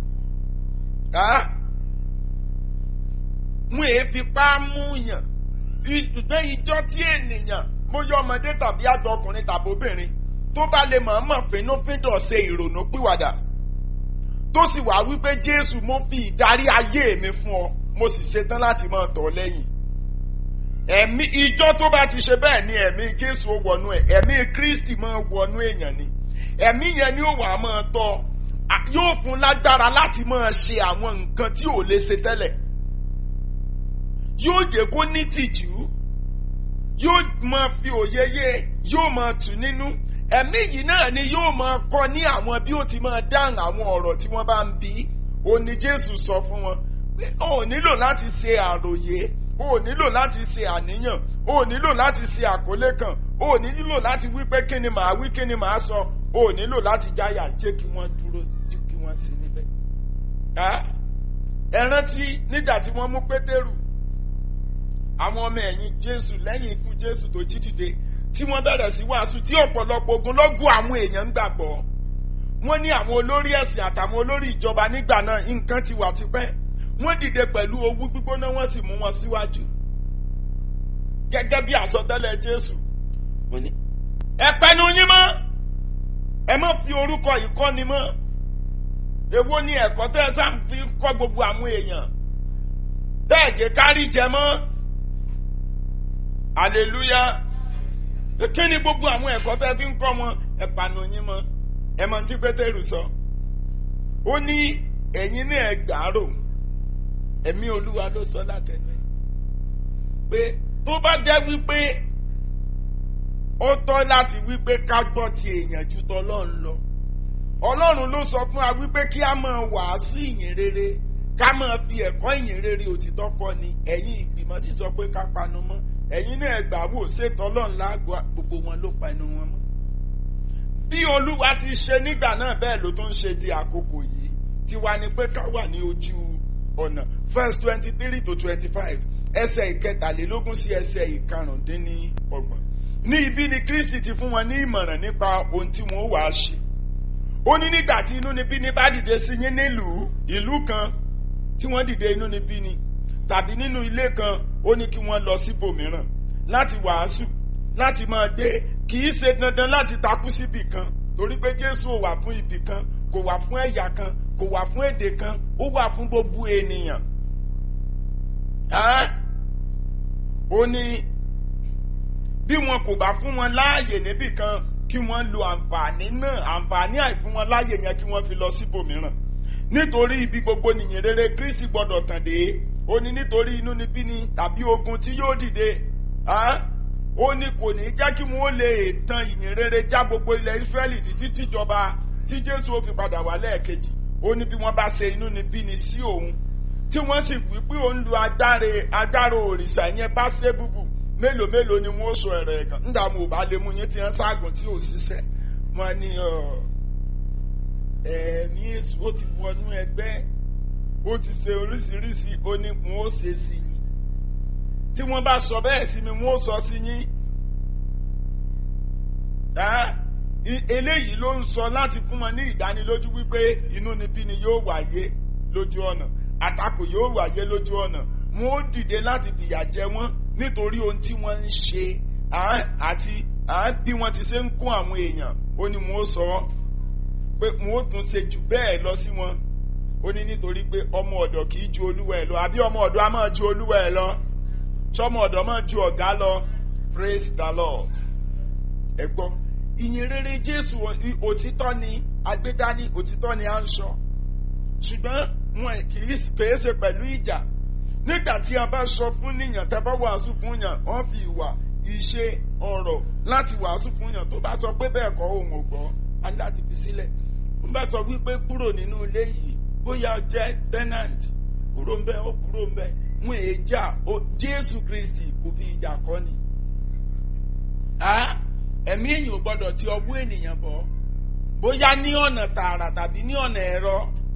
mú èéfipá mú yàn ìgbẹ́ ìjọ tí ènìyàn bóyá ọmọdé tàbí àgbà ọkùnrin tàbí obìnrin tó bá lè mọ̀ọ́mọ̀ fínúfíndọ̀ ṣe ìrònú pìwàdà tó sì wá wípé jésù mo fi ìdarí ayé mi fún ọ mo sì ṣetán láti máa tọ̀ lẹ́yìn ẹ̀mí ìjọ tó bá ti ṣe bẹ́ẹ̀ ni ẹ̀mí jésù ó wọnú ẹ̀ ẹ̀mí kristi máa wọnú èèyàn ni ẹ̀mí yẹn ni ó wà á máa tọ́ yóò fún lágbára láti máa ṣe àwọn nǹkan tí ò lè ṣe tẹ́lẹ̀ yóò jẹ́ kó ní tìjú yóò máa fi òye yé yóò máa tù nínú ẹ̀mí yìí náà ni yóò máa kọ́ ní àwọn bí ó ti máa dáhùn àwọn ọ̀rọ̀ tí wọ́n bá ń bí ó ní jésù sọ fún wọn pé ó nílò láti ṣe àròyé ó nílò láti ṣe àníyàn ó nílò láti ṣe àkọlé kan o ò nílò láti wí pé kí ni màá wí kí ni màá sọ o ò nílò láti jáyà jẹ́ kí wọ́n dúró kí wọ́n sí níbẹ̀. ẹ rántí nígbà tí wọ́n mú pétérù àwọn ọmọ ẹ̀yìn jésù lẹ́yìn ikú jésù tó jí dìde tí wọ́n bẹ̀rẹ̀ sí wàásù tí ọ̀pọ̀lọpọ̀ ogunlọ́gọ̀ àwọn èèyàn ń gbàgbọ́ wọ́n ní àwọn olórí ẹ̀sìn àtàwọn olórí ìjọba nígbà náà nǹkan ti wà tipẹ́ wọ́n dìde pẹ̀lú owú gbígbóná wọ́n sì mú wọn síwájú gẹ́gẹ́ bí àsọtẹ́lẹ̀ jésù ẹ pẹnu yín mọ́ ẹ má fi orúkọ ìkọ́ni mọ́ èwo ni ẹ̀kọ́ tẹ́ ẹ sáà fi kọ́ gbogbo àwọn èèyàn tẹ́ ẹ jẹ́ kárí jẹ mọ́ hallelujah kí ni gbogbo àwọn ẹ̀kọ́ tẹ́ fi ń kọ́ wọn ẹ panu yín mọ́ ẹ mọ tí pétérù sọ ó ní ẹ̀yin ní ẹ gbàárò ẹ̀mí olúwa ló sọ látẹnu ẹ̀ pé tó bá jẹ́ wípé ó tọ́ láti wípé ká gbọ́ ti èèyàn ju tọlọ́run lọ ọlọ́run ló sọ fún wa wípé kí a máa wàásù ìyìn rere ká máa fi ẹ̀kọ́ ìyìn rere òtítọ́ kọ́ ni ẹ̀yin ìgbìmọ̀ sì sọ pé ká panu mọ́ ẹ̀yin náà gbà wò ṣètò ọlọ́run lágbo gbogbo wọn ló panu wọn mọ́ bí olúwa ti ṣe nígbà náà bẹ́ẹ̀ ló tún ṣe di àkókò yìí tiwa ni pé ká wà ní ojú ọ̀nà verse twenty three to twenty five ẹsẹ̀ ìkẹtàlélógún sí ẹsẹ̀ ìkarùndínlọ́gbọ̀n ní ibi ni kristi ti fún wọn ní ìmọ̀ràn nípa ohun tí wọ́n wàá ṣe ó ní nígbà tí inúnibíni bá dìde sí yín nílùú ìlú kan tí wọ́n dìde inúnibíni tàbí nínú ilé kan ó ní kí wọ́n lọ síbòmíràn láti wàásù láti máa gbé kì í ṣe dandan láti takú síbì kan torí pé jésù ò wà fún ibì kan kò wà fún ẹ̀yà kan kò wà fún èdè kan ó wà fún gbogbo ènìyàn. ó ní bí wọn kò bá fún wọn láàyè níbì kan kí wọ́n lo àǹfààní náà àǹfààní àìfún wọn láàyè yẹn kí wọ́n fi lọ síbòmíràn nítorí ibi gbogbo nìyẹn rere kristi gbọdọ̀ tàn dé ó ní nítorí inú níbí ni tàbí ogun tí yóò dìde ó ní kò ní jẹ́ kí wọ́n lè tan ìyìn rere já gbogbo ilẹ̀ Ísírẹ́lì títí tíjọba tí Jésù ó fi padà wá lẹ́ẹ̀kejì ó ní bí wọ́n bá ṣe inú ni bí ni sí òun tí wọ́n sì wí pé òun lu adáre adáro òrìṣà yẹn bá ṣe búbù mélòó mélòó ni wọ́n sọ ẹ̀rẹ̀ kan nígbà mo bá lè mú yín tí wọ́n ságùn tí ò ṣiṣẹ́ wọ́n ní ẹ̀ẹ̀mí èṣù ó ti wọnú ẹgbẹ́ ó ti ṣe oríṣiríṣi ó ní wọ́n ó ṣe sí yín tí wọ́n bá sọ bẹ́ẹ̀ sí mi wọ́n ó sọ sí yín eléyìí ló ń sọ láti fún wọn ní ìdánilójú wípé inúnibíni yóò wáyé lójú ọ̀nà àtakò yóò wáyé lójú ọ̀nà wọn ó dìde láti fìyà jẹ wọn nítorí ohun tí wọ́n ń ṣe àti bí wọ́n ti ṣe ń kún àwọn èèyàn ó ní wọn ó sọ pé wọn ó tún ṣe jù bẹ́ẹ̀ lọ sí wọn ó ní nítorí pé ọmọ ọ̀dọ̀ kì í ju olúwa ẹ̀ lọ àbí ọmọ ọ̀dọ̀ á máa ju olúwa ẹ̀ lọ sọmọ ọ̀dọ̀ máa ju ọ̀gá lọ praise the lord ẹ gbọ́ ìyìn rere jésù òtítọ́ ni agbédání òtítọ́ ni à ń sọ ṣùgbọ́n wọn kì í kèé ṣe pẹ̀lú ìjà nígbà tí a bá sọ fún níyàn tẹ́ bá wàásù fún yàn wọ́n fi ìwà ìṣe ọ̀rọ̀ láti wàásù fún yàn tó bá sọ pé bẹ́ẹ̀ kọ́ òun ò gbọ́ á ní láti fi sílẹ̀ wọ́n bá sọ wípé kúrò nínú ilé yìí bóyá jẹ́ tenant kúrò ń bẹ̀ ó kúrò ń bẹ̀ wọn èé jà jésù kristi kò fi ìjà kọ́ ni ẹ̀mí èyàn ò gbọ́dọ̀ ti ọwọ́ ènìyàn bọ̀ bóyá ní ọ̀nà tààrà tàbí ní ọ̀nà ẹ̀rọ.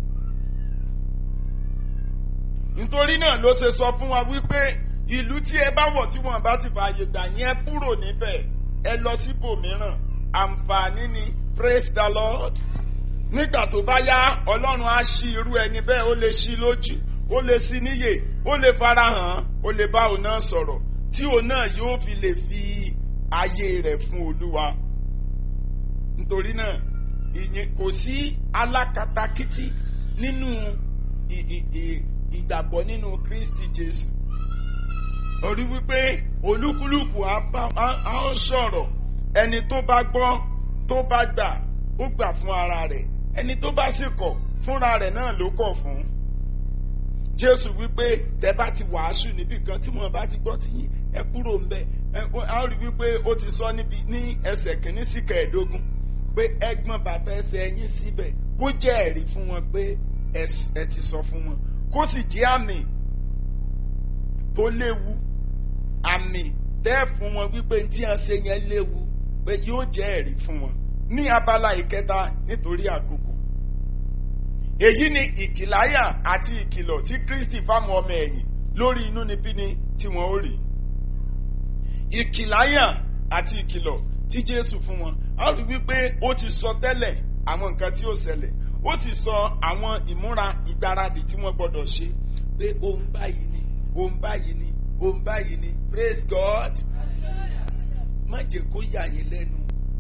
nítorí náà ló ṣe sọ fún wa wípé ìlú tí ẹ bá wọ̀ tí wọ́n bá ti fààyè gbà yẹn kúrò níbẹ̀ ẹ lọ síbòmíràn àǹfààní ni praise the lord. nígbà tó bá yá ọlọ́run á ṣí irú ẹni bẹ́ẹ̀ ó lè ṣí lójú ó lè ṣí níyè ó lè farahàn ó lè bá òun náà sọ̀rọ̀ tí òun náà yóò fi lè fi ayé rẹ̀ fún olúwa nítorí náà ìyẹn kò sí alákatakítí nínú ìgbàgbọ́ nínú kristi jésù orí wípé olúkúlùkù á ń sọ̀rọ̀ ẹni tó bá gbọ́ tó bá gbà ó gbà fún ara rẹ̀ ẹni tó bá sì kọ̀ fúnra rẹ̀ náà ló kọ̀ fún jésù wípé tẹ́ bá ti wàásù níbì kan tí wọ́n bá ti gbọ́ ti yín ẹ kúrò ń bẹ̀ a rí wípé ó ti sọ níbi ní ẹsẹ̀ kìíní sí kẹẹ̀ẹ́dógún pé ẹgbọ́n bàtà ẹsẹ̀ ẹ̀yìn síbẹ̀ kó jẹ́ ẹ̀rí fún wọn pé ẹ ti sọ fún wọn kó sì jẹ́ àmì tó léwu àmì tẹ́ fún wọn wípé tí wọ́n ṣe yẹn léwu pé yóò jẹ́ ẹ̀rí fún wọn ní abala ìkẹta nítorí àkókò èyí ni ìkìláyà àti ìkìlọ̀ tí Kristi fáwọn ọmọ ẹ̀yìn lórí inúnibíni tí wọ́n ó rí ìkìláyà àti ìkìlọ̀ tí Jésù fún wọn a rí wípé ó ti sọ tẹ́lẹ̀ àwọn nǹkan tí ó ṣẹlẹ̀ ó sì sọ àwọn ìmúra ìgbáradì tí wọ́n gbọ́dọ̀ ṣe pé ohun báyìí ni ohun báyìí ni ohun báyìí ni praise God má jẹ́ kó yà yín lẹ́nu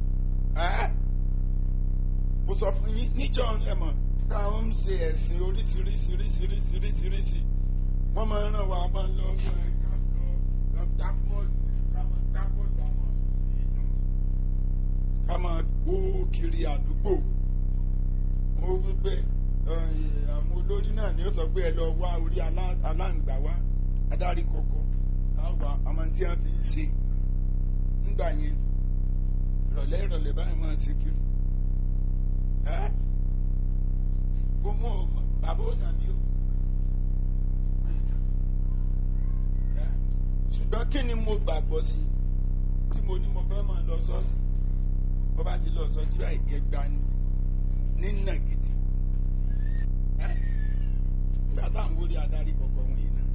mo sọ fún yín níjọ́ ẹ̀mọ̀ káwọn ń ṣe ẹ̀sìn oríṣiríṣiríṣiríṣiríṣi wọ́n máa ń ràn wá máa ń lọ ká lọ ká bọ́ọ̀lù ká máa ká bọ́ọ̀lù àwọn ìlú ká máa gbó kiri àdúgbò mo wí pé àwọn olórí náà ni ó sọ pé ẹ lọ wá orí aláǹgbá wá adarí kọ̀ọ̀kọ̀ káwá àmọ́ tí wọ́n fi ń ṣe nígbà yẹn ìrọ̀lẹ́ ìrọ̀lẹ́ báyìí máa ṣe kiri gbogbo bàbá ò nàbí o ṣùgbọ́n kí ni mo gbàgbọ́ sí tí mo ní mo fẹ́ máa lọ sọ́ọ̀sì bó bá ti lọ sọ tí wàá ẹgbà ni nínà gidi nígbà táwọn wọlé adarí kọ̀ọ̀kan wọ̀nyí náà.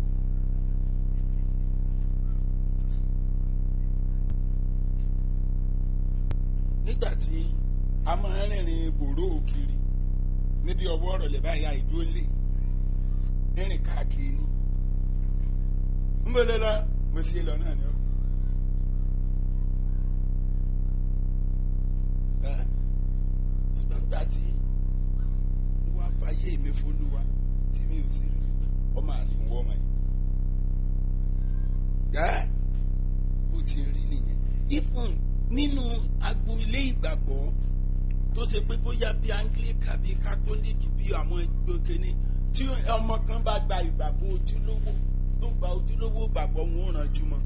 nígbà tí a máa ń rìnrìn gbòòrò òkiri níbi ọwọ́ ọ̀rọ̀ lè báyà ìdólé rìnrìn káàkiri ni ń bọ̀ lọ́la mo sì lọ náà ni ó. ṣùgbọ́n gbà tí wọ́n á fàyè mi fọlúwa tí mi ò sí rí ọmọ àlè ń wọ́ ọmọ yìí. gáà bó ti rí nìyẹn. ifun nínú agboolé ìgbàgbọ́ tó ṣe pé bóyá bí anglican bí catholic bí àwọn ìgbòkè ni tí ọmọ kan bá gba ìgbàgbọ́ ojúlówó tó gba ojúlówó ìgbàgbọ́ wọn ò rànjú mọ́.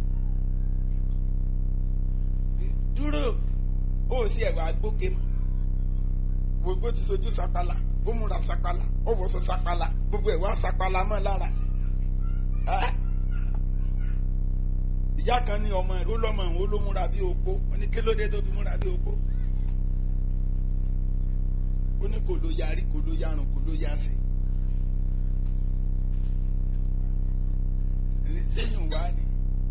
dúró ó sì ẹ̀wà gbóge mọ́ gbogbo ti sojú sapala ó múra sapala ó wọṣọ sapala gbogbo ẹ̀ wá sapala mọ́ lára. ìyá kan ní ọmọ ẹ̀ ó lọ́mọ òun ó ló múra bí opó ó ní kí ló dé tó fi múra bí opó ó ní kò ló yarí kò ló yarùn kò ló yasẹ̀. sẹ́yìn wá ni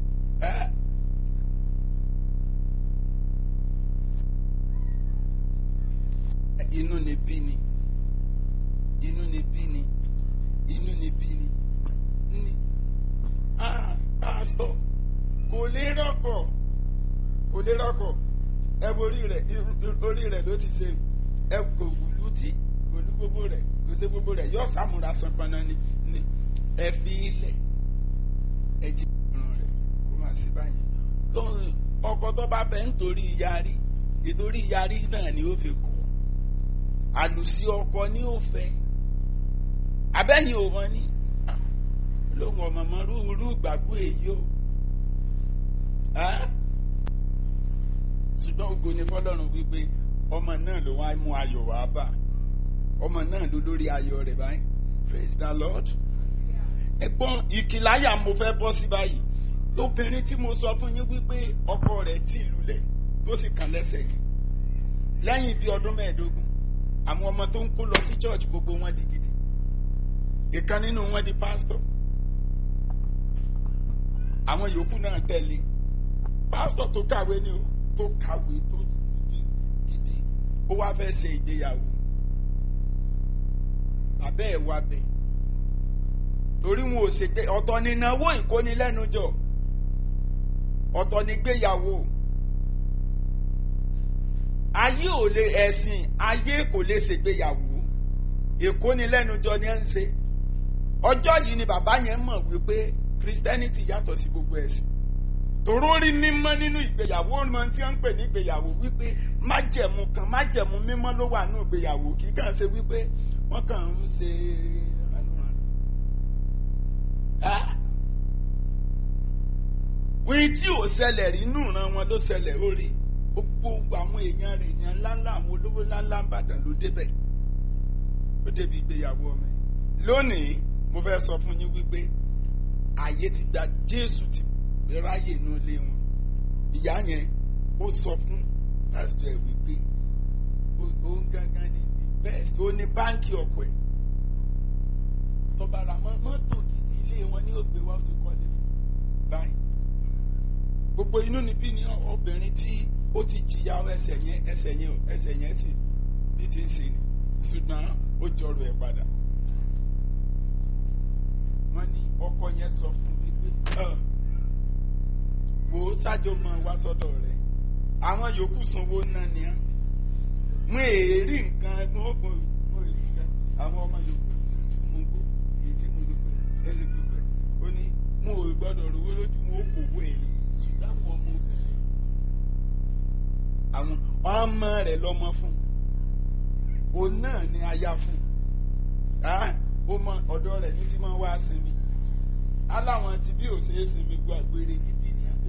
inú ni bí ni inú ni bí ni inú ni bí ni ní pásítọ̀ kò lè rọ́kọ̀ kò lè rọ́kọ̀ ẹ wo orí rẹ̀ orí rẹ̀ ló ti ṣe ẹ kò wùlú tí kò lú gbogbo rẹ̀ kò ṣe gbogbo rẹ̀ yóò sàmúra sanpana ni ni ẹ fi ilẹ̀ ẹ jí irun rẹ̀ kó máa sí báyìí ọkọ tó bá fẹ́ nítorí yarí ìtorí yarí náà ni ó fi kọ́ àlùsí ọkọ ní ó fẹ́ abẹ́yìn ò wọ́n ní lóhùn ọmọ ọmọ rúurú gbàgbọ́ èyí o ṣùgbọ́n ògo ni fọlọ́run wípé ọmọ náà ló wá mú ayọ̀ wá bá ọmọ náà ló lórí ayọ̀ rẹ̀ báyìí praise the lord ẹ̀gbọ́n ìkìláyà mo fẹ́ bọ́ sí báyìí obìnrin tí mo sọ fún yín wípé ọkọ rẹ̀ tì lulẹ̀ tó sì kàn lẹ́sẹ̀ yìí lẹ́yìn bíi ọdún mẹ́ẹ̀ẹ́dógún àwọn ọmọ tó ń kó lọ sí church gbogbo wọn di gidi ìkan nínú wọn di pastor àwọn yòókù náà tẹ̀lé pastor tó kàwé ni o tó kàwé tó gidi ó wá fẹ́ ṣe ìgbéyàwó bàbá ẹ̀ wá bẹ̀ torí wọn ò ṣègbè ọ̀tọ̀ ní náwó ìkónilẹ́nujọ ọ̀tọ̀ ní gbéyàwó ayé ò lè ẹ̀sìn ayé kò lè ṣègbéyàwó ìkónilẹ́nujọ ni ẹ ń ṣe ọjọ́ yìí ni bàbá yẹn mọ̀ wípé christianity yàtọ̀ sí gbogbo ẹ̀sìn tòró rí mímọ́ nínú ìgbéyàwó ọmọ tí wọ́n ń pè ní ìgbéyàwó wípé májẹ̀mú kan májẹ̀mú mímọ́ ló wà nínú ìgbéyàwó kì í kàn ṣe wípé wọ́n kàn ń ṣe wíì tí ò ṣẹlẹ̀ rí inú ìran wọn ló ṣẹlẹ̀ orí gbogbo àwọn èèyàn rẹ̀ èèyàn ńláńlá àwọn olówó ńláńlá ń bàdàn ló débẹ̀ ó débi ìgbéyàwó ọmọ yìí lónìí mo fẹ́ sọ fún yín wípé ààyè ti gba Jésù ti ráyè inú ilé wọn ìyá yẹn ó sọ fún pásítọ̀ ẹ̀ wípé ó ń gángan ní bẹ́ẹ̀ ó ní báńkì ọ̀pọ̀ ẹ̀ tọba ra mọ́tò gidi ilé wọn ní ògbé wa ó ti kọ́lé fún báyìí gbogbo inú níbí ni obìnrin tí ó ti jìyà ẹsẹ̀ yẹn ẹsẹ̀ yẹn ẹsẹ̀ yẹn sì bí ti ń ṣe ni ṣùgbọ́n ó jọrọ ẹ̀ padà wọ́n ní ọkọ yẹn sọ fún mi pé wò ó ṣáájú mọ́ wá sọ́dọ̀ rẹ̀ àwọn yòókù sanwó náà ni á mú èrí nǹkan ẹgbẹ́ ògùn àwọn ọmọ yòókù mú gbó èyí tí mo dúpẹ́ ẹni dúpẹ́ ó ní mo ò gbọ́dọ̀ rówó lójú mo ó kò wó èyí ṣùgbọ́n àwọn ọmọ obìnrin àwọn ọmọ rẹ̀ lọ́mọ fún òun náà ni aya fún ó mọ ọ̀dọ̀ rẹ̀ ní tí máa wá sinmi aláwọn ti bí òṣèré sinmi gbọ́ àgbèrè gidi ní àgbẹ̀.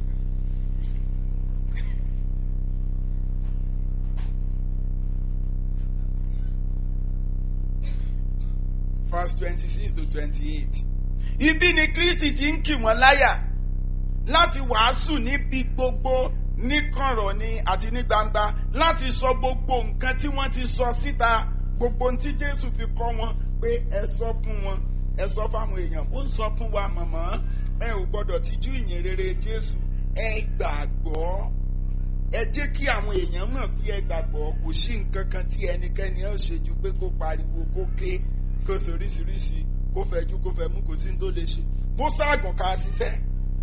verse twenty-six to twenty-eight. Ibi ni Kristi ti ń kì wọ́n láyà láti wàásù níbi gbogbo níkọ̀rọ̀ ni àti ní gbangba láti sọ gbogbo nǹkan tí wọ́n ti sọ síta gbogbo ohun tí Jésù fi kọ́ wọn pé ẹ sọ fún wọn ẹ sọ fáwọn èèyàn ó ń sọ fún wa màmá ẹ ò gbọ́dọ̀ tijú ìyìn rere Jésù ẹ gbàgbọ́ ẹ jẹ́ kí àwọn èèyàn mọ̀ pé ẹ gbàgbọ́ kò sí nǹkan kan tí ẹnikẹ́ni ẹ ṣe ju pé kó pariwo kó ké kó soríṣiríṣi kó fẹjú kó fẹmú kò sí ní tó lè ṣe kó ságùn ká ṣiṣẹ́.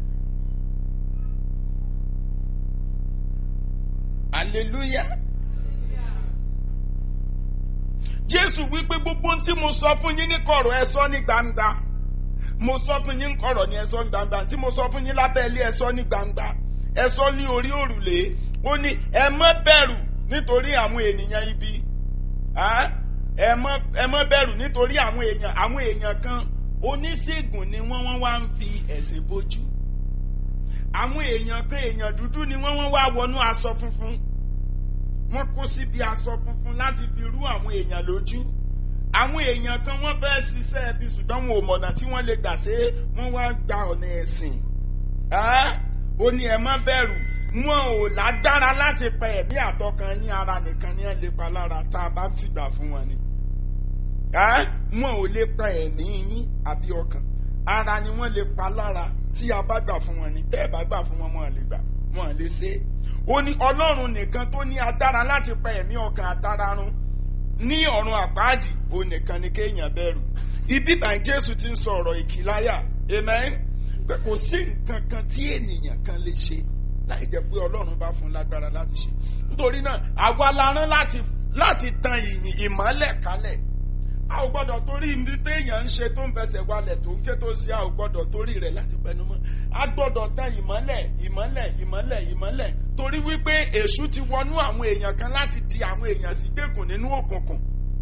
hallelujah. jésù wípé gbogbo ohun tí mo sọ fún yín ní kọ̀rọ̀ ẹ sọ ní gbangba mo sọ fún yín ní kọ̀rọ̀ ní ẹ sọ ní gbangba tí mo sọ fún yín lábẹ́ ilé ẹ sọ ní gbangba ẹ sọ ní orí òrùlé ó ní ẹ má bẹ̀rù nítorí àwọn ènìyàn ibi ẹ má bẹ̀rù nítorí àwọn èèyàn àwọn èèyàn kan oníṣègùn ni wọ́n wọ́n wá ń fi ẹ̀sìn bójú àwọn èèyàn kan èèyàn dúdú ni wọ́n wọ́n wá wọnú aṣọ funfun wọ́n kó síbi aṣọ funfun láti fi rú àwọn èèyàn lójú àwọn èèyàn kan wọ́n fẹ́ ṣiṣẹ́ ẹbí ṣùgbọ́n wọn ò mọ̀nà tí wọ́n lè gbà ṣe wọ́n wá gba ọ̀nà ẹ̀sìn ó ní ẹ má bẹ̀rù wọn ò lágbára láti pa ẹ̀mí àtọkàn ní ara nìkan ní ẹ̀ lè pa lára tá a bá ti gbà fún wọn ni wọn ò lè pa ẹ̀mí yín àbí ọkàn ara ni wọ́n lè pa lára tí a bá gbà fún wọn ni tẹ́ ẹ bá gbà fún wọn wọn lè gbà wọn lè ṣe é ó ní ọlọ́run nìkan tó ní agbára láti pa ẹ̀mí ọkàn àtara run ní ọ̀run àpáàdì ó nìkan ni kéèyàn bẹ̀rù ibi bá jésù ti ń sọ ọ̀rọ̀ ìkìláyà amen pé kò sí nǹkan kan tí ènìyàn kan lè ṣe láì jẹ́ pé ọlọ́run bá fún lágbára láti ṣe nítorí náà àwa la rán láti láti tan ìyìn ìmọ́lẹ̀ kálẹ̀ a ò gbọ́dọ̀ torí ibi téèyàn ń ṣe tó ń fẹsẹ̀ walẹ̀ tó ń ké tó ṣe a ò gbọ́dọ̀ torí rẹ̀ láti pẹnu mọ́ a gbọ́dọ̀ tan ìmọ́lẹ̀ ìmọ́lẹ̀ ìmọ́lẹ̀ ìmọ́lẹ̀ torí wípé èṣù ti wọnú àwọn èèyàn kan láti di àwọn èèyàn sí gbèkùn nínú òkùnkùn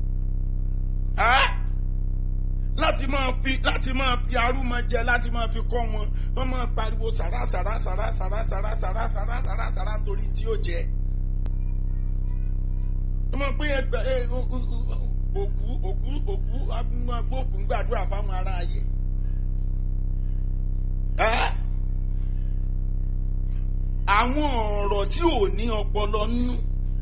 láti máa fi láti máa fi arúmọ jẹ láti máa fi kọ́ wọn wọ́n máa pariwo sàrà sàrà sàrà sàrà sàrà sàrà sàrà sàrà sàrà nítorí tí ó jẹ wọ́n máa pín ẹgbẹ́ òkú òkú òkú agbóòkú ń gbàdúrà fáwọn ará ayé. àwọn ọ̀rọ̀ tí ò ní ọpọlọ nínú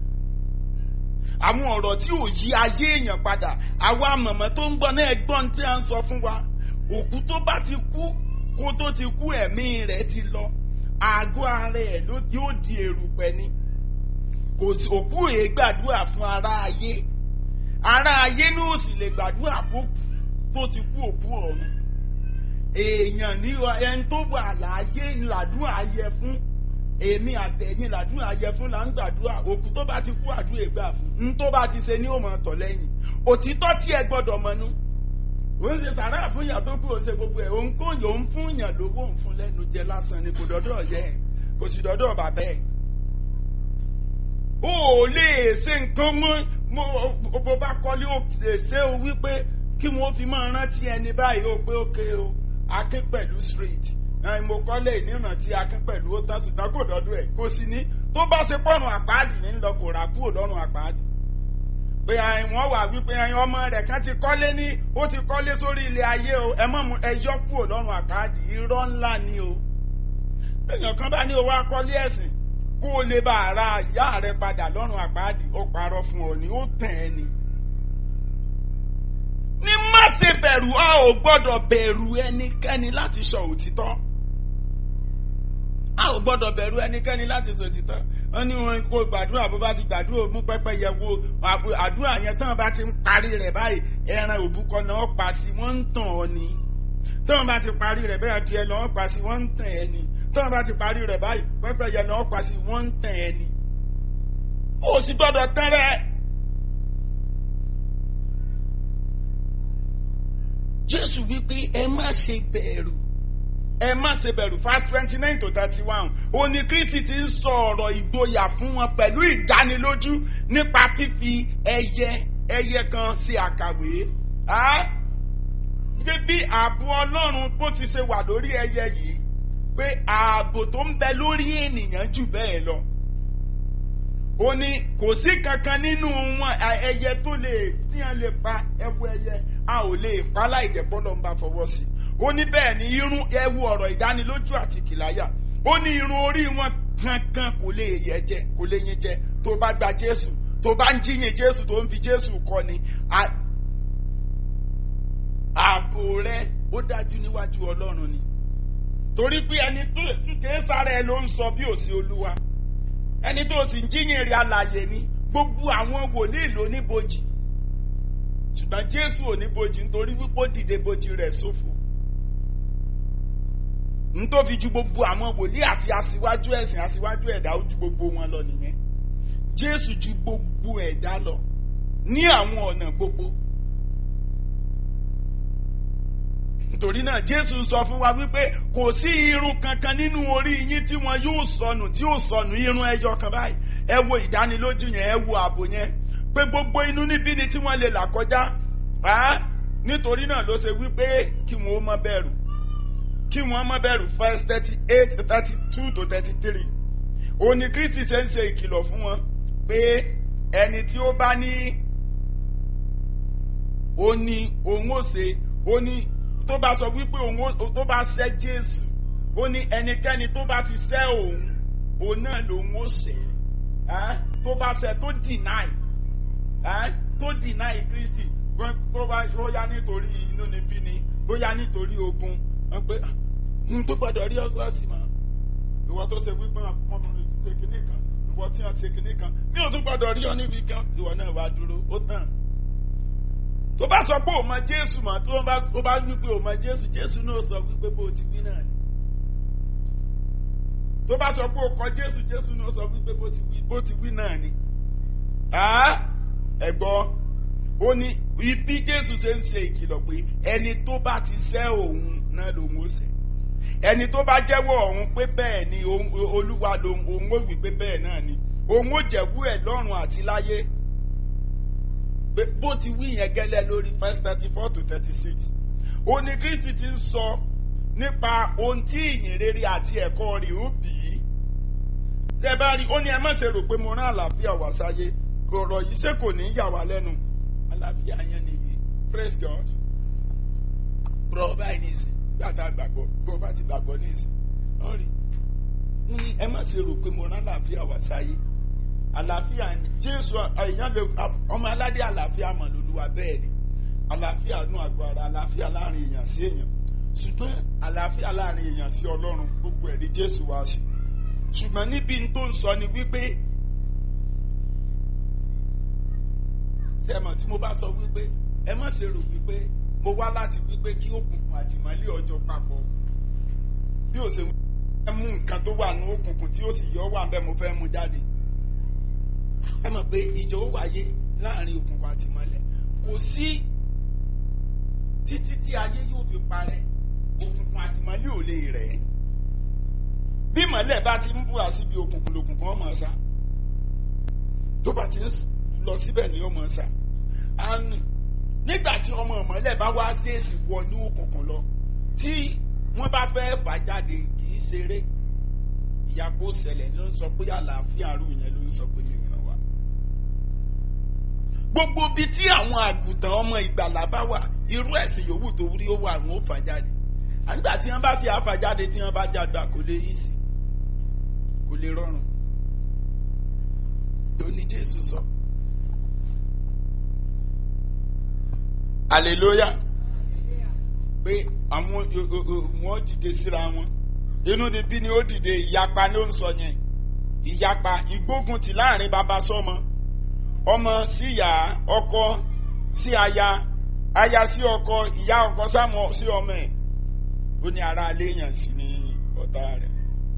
àwọn ọ̀rọ̀ tí ò yí ayé èèyàn padà àwa mọ̀mọ́ tó ń gbọ́ náà gbọ́n tí a ń sọ fún wa òkú tó bá ti kú kó tó ti kú ẹ̀mí rẹ̀ ti lọ àgọ́ ara ẹ̀ yóò di èrùpẹ̀ ni kò sí òkú èé gbàdúrà fún ará ayé ará ayé ní ò sì lè gbàdúrà fún tó ti kú òkú ọ̀run èèyàn ní ẹni tó wà láàyè làdúrà yẹ fún èmi àtẹ̀yìn làdúrà yẹ fún là ń gbàdúrà òkú tó bá ti kú àdúrà gbà fún n tó bá ti ṣe ní òmò tọ̀ lẹ́yìn òtítọ́ tí ẹ gbọ́dọ̀ mọnú òun ṣe sàrà fún ìyà tó kú òun ṣe gbogbo ẹ̀ òun kò yóò ń fún ìyàn lówó ń fún lẹ́nu jẹ lásán ni kò dọ́dọ̀ yẹ kò sì dọ́dọ̀ bàbá ẹ̀ o ò lè ṣe nǹkan mọ́ bó bá kọ́lé ó lè ṣe o wípé kí wọ́n fi máa rántí ẹni báyìí ó pé ókè o akin pẹ̀lú street mo kọ́lé ìníran tí akin pẹ̀lú ó tán ṣùgbọ́n kò dọ́dọ̀ ẹ̀ kò sí ní tó bá ṣe pọ́nrún àpáàdì ní lọ kò rà kúrò lọ́rùn àpáàdì pé wọ́n wà wípé ọmọ rẹ̀ kan ti kọ́lé ní ó ti kọ́lé sórí ilé ayé o ẹ mọ̀ ẹ yọ kúrò lọ́rùn àpáàdì irọ́ ńlá ni o èèyàn kan bá ní owó akọ́lé ẹ̀sìn kó o lè bá ara ìyá rẹ padà lọ́rùn àpáàdì ó parọ́ fún ọ ní ó tàn ẹ́ ni. ní má ṣe bẹ̀rù a ò gbọ́dọ̀ bẹ̀rù ẹnikẹ́ni láti sọ òtítọ́ a ò gbọ́dọ̀ bẹ̀rù ẹnikẹ́ni láti sọ òtítọ́ wọ́n ní wọn kó gbàdúrà bó bá ti gbàdúrà mú pẹ́pẹ́ yẹ wo àdúrà yẹn tán bá ti ń parí rẹ̀ báyìí ẹran òbúkọ náà pa sí wọ́n ń tàn ọ́ ni tán bá ti parí rẹ̀ bẹ́ẹ̀ tiẹ̀ lọ́wọ́ pa sí wọ́n ń tàn ẹ́ ni tán bá ti parí rẹ̀ báyìí pẹ́pẹ́ yẹn náà pa sí wọ́n ń tàn ẹ́ ni ó sì gbọ́dọ̀ tán rẹ̀. Jésù wípé ẹ má ṣe bẹ̀rù ẹ má ṣe bẹ̀rù verse twenty nine to thirty one ó ní Kristi ti ń sọ ọ̀rọ̀ ìgboyà fún wọn pẹ̀lú ìdánilójú nípa fífi ẹyẹ ẹyẹ kan sí àkàwé pé bí ààbò Ọlọ́run bó ti ṣe wà lórí ẹyẹ yìí pé ààbò tó ń bẹ lórí ènìyàn jù bẹ́ẹ̀ lọ ó ní kò sí kankan nínú wọn ẹyẹ tó lè tíyan lè pa ẹwu ẹyẹ a ò lè pa láìjẹ́ bọ́lọ̀ ń bá fọwọ́ sí i ó ní bẹ́ẹ̀ ni irun ẹwu ọ̀rọ̀ ìdánilójú àti kìláyà ó ní irun orí wọn kankan kò lè yẹ jẹ kò lè yín jẹ tó bá gba Jésù tó bá ń jíyìn Jésù tó ń fi Jésù kọ́ ni ààbò rẹ ó dájú níwájú Ọlọ́run ni torí pé ẹni tó kéé sára ẹ ló ń sọ bí òsì Olúwa ẹni tó sì ń jíyìn rí alàyè ni gbogbo àwọn wòlíì ló ní bojì ṣùgbọ́n Jésù ò ní bojì nítorí wípé ó dìde bojì rẹ̀ ṣòfò nítòfi ju gbogbo àwọn wòlíì àti aṣíwájú ẹ̀sìn aṣíwájú ẹ̀dá ó ju gbogbo wọn lọ nìyẹn Jésù ju gbogbo ẹ̀dá lọ ní àwọn ọ̀nà gbogbo nítorí náà Jésù sọ fún wa wípé kò sí irun kankan nínú orí yín tí wọn yóò sọnù tí yóò sọnù irun ẹyọ kan báyìí ẹ wo ìdánilójú yẹn ẹ wo ààbò yẹn pé gbogbo inú níbí ni tí wọ́n lè là kọjá nítorí náà ló ṣe wípé kí wọn ó má bẹ̀rù kí wọ́n má bẹ̀rù verse thirty eight thirty two to thirty three òní Kristi ṣe ń ṣe ìkìlọ̀ fún wọn pé ẹni tí ó bá ní ó ní òun ó ṣe ó ní tó bá sọ wípé òun tó bá ṣẹ̀ Jésù ó ní ẹnikẹ́ni tó bá ti ṣẹ̀ òun òun náà lòun ó ṣẹ̀ tó bá ṣẹ̀ tó deny tó deny Kristi tó bá bóyá nítorí inú níbí ni bóyá nítorí ogun wọ́n pé n tó gbọ́dọ̀ rí ọsọọsì mọ ìwọ tó ṣe wípé wọn fi ṣe kinní kan ìwọ tí wọn ṣe kinní kan mi ò tún gbọ́dọ̀ rí ọ níbi kan ìwọ náà wàá dúró ó tàn tó bá sọ pé ò mọ Jésù mọ tó bá tó bá wí pé ò mọ Jésù Jésù náà sọ wípé bó ti wí náà ni tó bá sọ pé ò kọ Jésù Jésù náà sọ wípé bó ti wí bó ti wí náà ni ẹ gbọ́ ó ní ibi Jésù ṣe ń ṣe ìkìlọ̀ pé ẹni tó bá ti ṣẹ̀ òun náà lòun ó ṣẹ̀ ẹni tó bá jẹ́wọ́ ọ̀hún pé bẹ́ẹ̀ ni olúwa lòun òun ó wí pé bẹ́ẹ̀ náà ni òun ó jẹ̀wú ẹ̀ lọ́run àti láyé bó ti wí yẹn gẹ́lẹ́ lórí verse thirty four to thirty six ó ní Kristi ti ń sọ nípa ohun tí ìyìn rere àti ẹ̀kọ́ rẹ̀ ó bì í tẹ́ bá rí ó ní ẹ má ṣe rò pé mo rán àlàáfíà wá sáyé kò rọ̀ yìí ṣé kò ní í yà wá lẹ́nu àlàáfíà yẹn nìyí praise God bro báyìí ní ìsìn gbàtà gbàgbọ́ bó bá ti gbàgbọ́ ní ìsìn wọ́n rí ní ẹ má ṣe rò pé mo rán àlàáfíà wá sáyé àlàáfíà ni Jésù èèyàn lè ọmọ aládé àlàáfíà mọ̀ lóluwà bẹ́ẹ̀ ni àlàáfíà nù àgọ́ ara àlàáfíà láàrin èèyàn sí èèyàn ṣùgbọ́n àlàáfíà láàrin èèyàn sí Ọlọ́run gbogbo ẹ̀ ní Jésù wá sí ṣùgbọ́n níbi tó ń sọ ni wípé sẹ́mọ̀ tí mo bá sọ wípé ẹ má ṣe rò wípé mo wá láti wípé kí òkùnkùn àti ìmọ́lẹ̀ ọjọ́ papọ̀ bí ó ṣe fẹ́ mú nǹkan tó wà ní òkùnkùn tí ó sì yọ wà bẹ́ẹ̀ mo fẹ́ mú jáde ẹ mọ̀ pé ìjọ ó wáyé láàrin òkùnkùn àti ìmọ́lẹ̀ kò sí títí tí ayé yóò fi parẹ́ òkùnkùn àti ìmọ́lẹ̀ ò lè rẹ̀ bí ìmọ́lẹ̀ bá ti ń búra síbi òkùnkùn lòkùnkùn ọmọ ọ̀sà tó bá ti ń lọ síbẹ̀ ni ọmọ ọ̀sà nígbà tí ọmọ ìmọ́lẹ̀ bá wá ṣèèṣì wọnú òkùnkùn lọ tí wọ́n bá fẹ́ fà jáde kì í ṣeré ìyàpò ṣẹlẹ̀ ló ń sọ pé àlàáfíà àrùn yẹn ló ń sọ pé nìyẹn wà. gbogbo ibi tí àwọn àgùntàn ọmọ ìgbàlà bá wà irú ẹ̀sìn yòówù tó rí ó wà wọn ó fà jáde àgbà tí wọ́n bá fi àfà jáde tí wọ́n bá jáde kò lè yí sí kò lè rọrùn ló ní jésù sọ. hallelujah pé àwọn wọn dìde síra wọn inú ni bí ni ó dìde ìyapa ló ń sọ yẹn ìyapa ìgbóguntì láàrin bàbá sọmọ ọmọ sí ìyá ọkọ sí aya aya sí ọkọ ìyá ọkọ sámọ sí ọmọ ẹ ó ní ara aléyàn sí ní ọ̀tá rẹ̀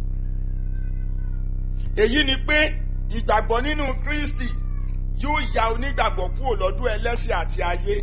èyí ni pé ìgbàgbọ́ nínú kristi yóò ya onígbàgbọ́ kúrò lọ́dún ẹlẹ́sìn àti ayé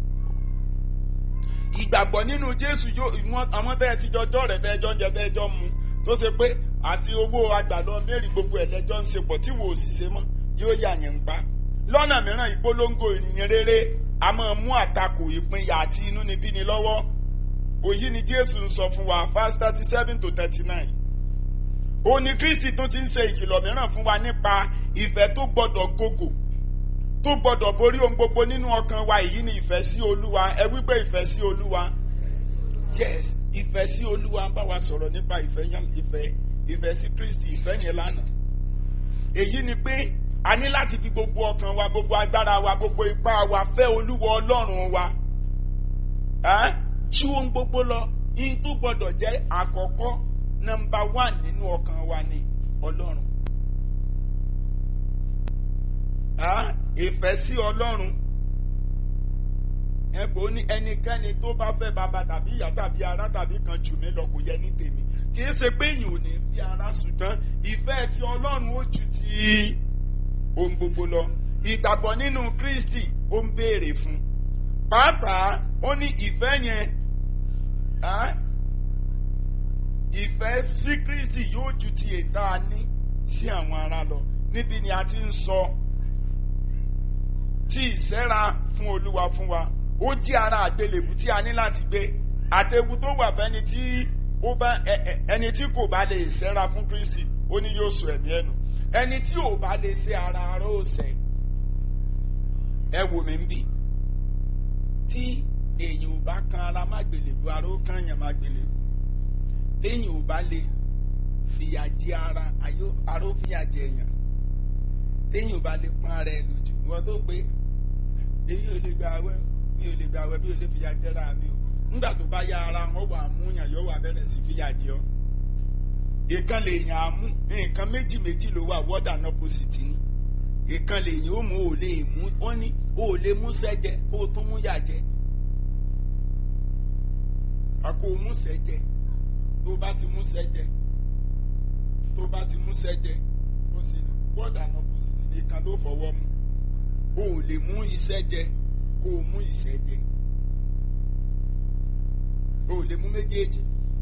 ìgbàgbọ́ nínú jésù yóò wọn àwọn tẹ́ ẹ ti jọjọ́ rẹ̀ tẹ́ ẹ jọ ń jẹ tẹ́ ẹ jọ ń mu tó ṣe pé àti owó àgbàdo mẹ́rin gbogbo ẹ̀ lẹ́jọ́ ń ṣe pọ̀ tí wò ó sì ṣe mọ́ yóò yà yẹn ń pa lọ́nà mìíràn ìpolongo ìrìyìn rere a máa mú àtakò ìpínyà àti inúnibíni lọ́wọ́ òyí ni jésù ń sọ fún wa verse thirty seven to thirty nine ó ní kristi tún ti ń ṣe ìkìlọ̀ mìíràn fún wa nípa ìfẹ́ tó gbọ́dọ̀ gògò tó gbọ́dọ̀ borí ohun gbogbo nínú ọkàn wa èyí ni ìfẹ́ sí olúwa ẹ wípé ìfẹ́ sí olúwa yes ìfẹ́ sí olúwa ń bá wa sọ̀rọ̀ nípa ìfẹ́ yẹn ìfẹ́ ìfẹ́ sí kristi ìfẹ́ yẹn lánàá èyí ni pé a ní láti fi gbogbo ọkàn wa gbogbo agbára wa gbogbo ipá wa fẹ́ olúwa ọlọ́run wa ju ohun gbogbo lọ ihun tó gbọ́dọ̀ jẹ́ àkọ́kọ́ nọmba one nínú ọkàn wa ni ọlọ́run ìfẹ́ sí ọlọ́run ẹ̀bùn ní ẹnikẹ́ni tó bá fẹ́ bàbá tàbí ìyá tàbí ará tàbí kan jù mí lọ kò yẹ ní tèmi kì í ṣe pé èyàn ò ní fi ara ṣùgbọ́n ìfẹ́ ti ọlọ́run ó ju ti ohun gbogbo lọ ìgbàgbọ́ nínú kristi ó ń béèrè fún pàápàá ó ní ìfẹ́ yẹn ìfẹ́ sí kristi yóò ju ti ètà ní sí àwọn ará lọ níbi ni a ti ń sọ tí ìsẹ́ra fún olúwa fún wa ó jẹ́ ara àgbélébù tí a ní láti gbé àtẹ̀wù tó wà fẹ́ni tí ó bá ẹni tí kò bá lè sẹ́ra fún kristi ó ní yóò sọ ẹ̀mí ẹ̀nu ẹni tí ò bá lè ṣe ara ara ó sẹ́ ẹ wò mí ń bì tí èyàn ò bá kan ara má gbélébù ara ó kàn yàn má gbélébù téèyàn ò bá lè fìyà jẹ ara ara ó fìyà jẹ èèyàn téèyàn ò bá lè pọn ara ẹ lójú wọn tó pé èyí ò lè gba awẹ mi ò lè gba awẹ mi ò lè fìyà jẹra mi o nígbà tó bá yá ara wọn wà mú yàn yóò wà bẹ̀rẹ̀ sí fìyà jẹ ọ́ ìkan lè yàn á mú nǹkan méjì méjì ló wà wọ́dà náà kò sì ti ní ìkan lè yàn ó mú ò lè mú wọ́n ní ó lè mú sẹ́jẹ kó o tún mú yà jẹ àkó o mú sẹ́jẹ tó bá ti mú sẹ́jẹ tó bá ti mú sẹ́jẹ ó sì wọ́dà náà kò sì ti ní ìkan ló fọwọ́ mú o ò lè mú iṣẹ́ jẹ kó o mú iṣẹ́ jẹ o ò lè mú méjèèjì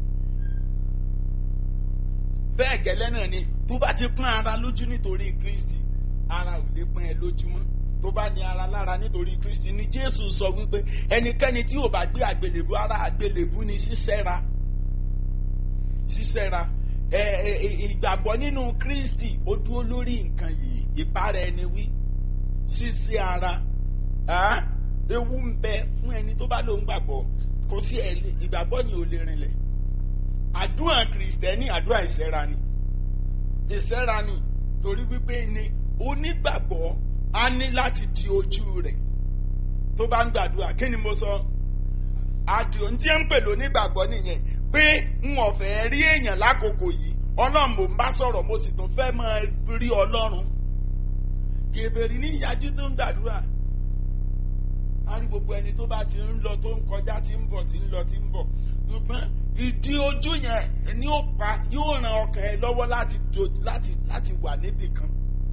bẹ́ẹ̀ gẹ́lẹ́ náà ni tó bá ti pọ́n ara lójú nítorí kristi ara ò lè pọ́n ẹ lójú mọ́ tó bá ní ara lára nítorí kristi ni jésù sọ wípé ẹnikẹ́ni tí ò bá gbé àgbélébú ara àgbélébú ni sísẹ́ra sísẹ́ra ìgbàgbọ́ nínú kristi ó dúró lórí nǹkan yìí ìbára ẹni wí ṣíṣe ara ewu ń bẹ fún ẹni tó bá lóun gbàgbọ́ kò sí ìgbàgbọ́ ni ò lè rinlẹ̀ àdúrà kìrìsìtẹ́nì àdúrà ìṣẹ́ra ni ìṣẹ́ra ni torí wípé ni onígbàgbọ́ á ní láti di ojú rẹ̀ tó bá ń gbàdúrà kí ni mo sọ àdìo ní tí ń pè lónígbàgbọ́ nìyẹn pé n ò fẹ́ rí èèyàn lákòókò yìí ọlọ́run mò ń bá sọ̀rọ̀ mo sì tún fẹ́ máa rí ọlọ́run gèbèrè ní ìyájú tó ń gbàdúrà a rí gbogbo ẹni tó bá ti ń lọ tó ń kọjá tí ń bọ̀ tí ń lọ tí ń bọ̀ ṣùgbọ́n ìdí ojú yẹn ni ó pa yóò ran ọkàn ẹ lọ́wọ́ láti láti láti wà níbì kan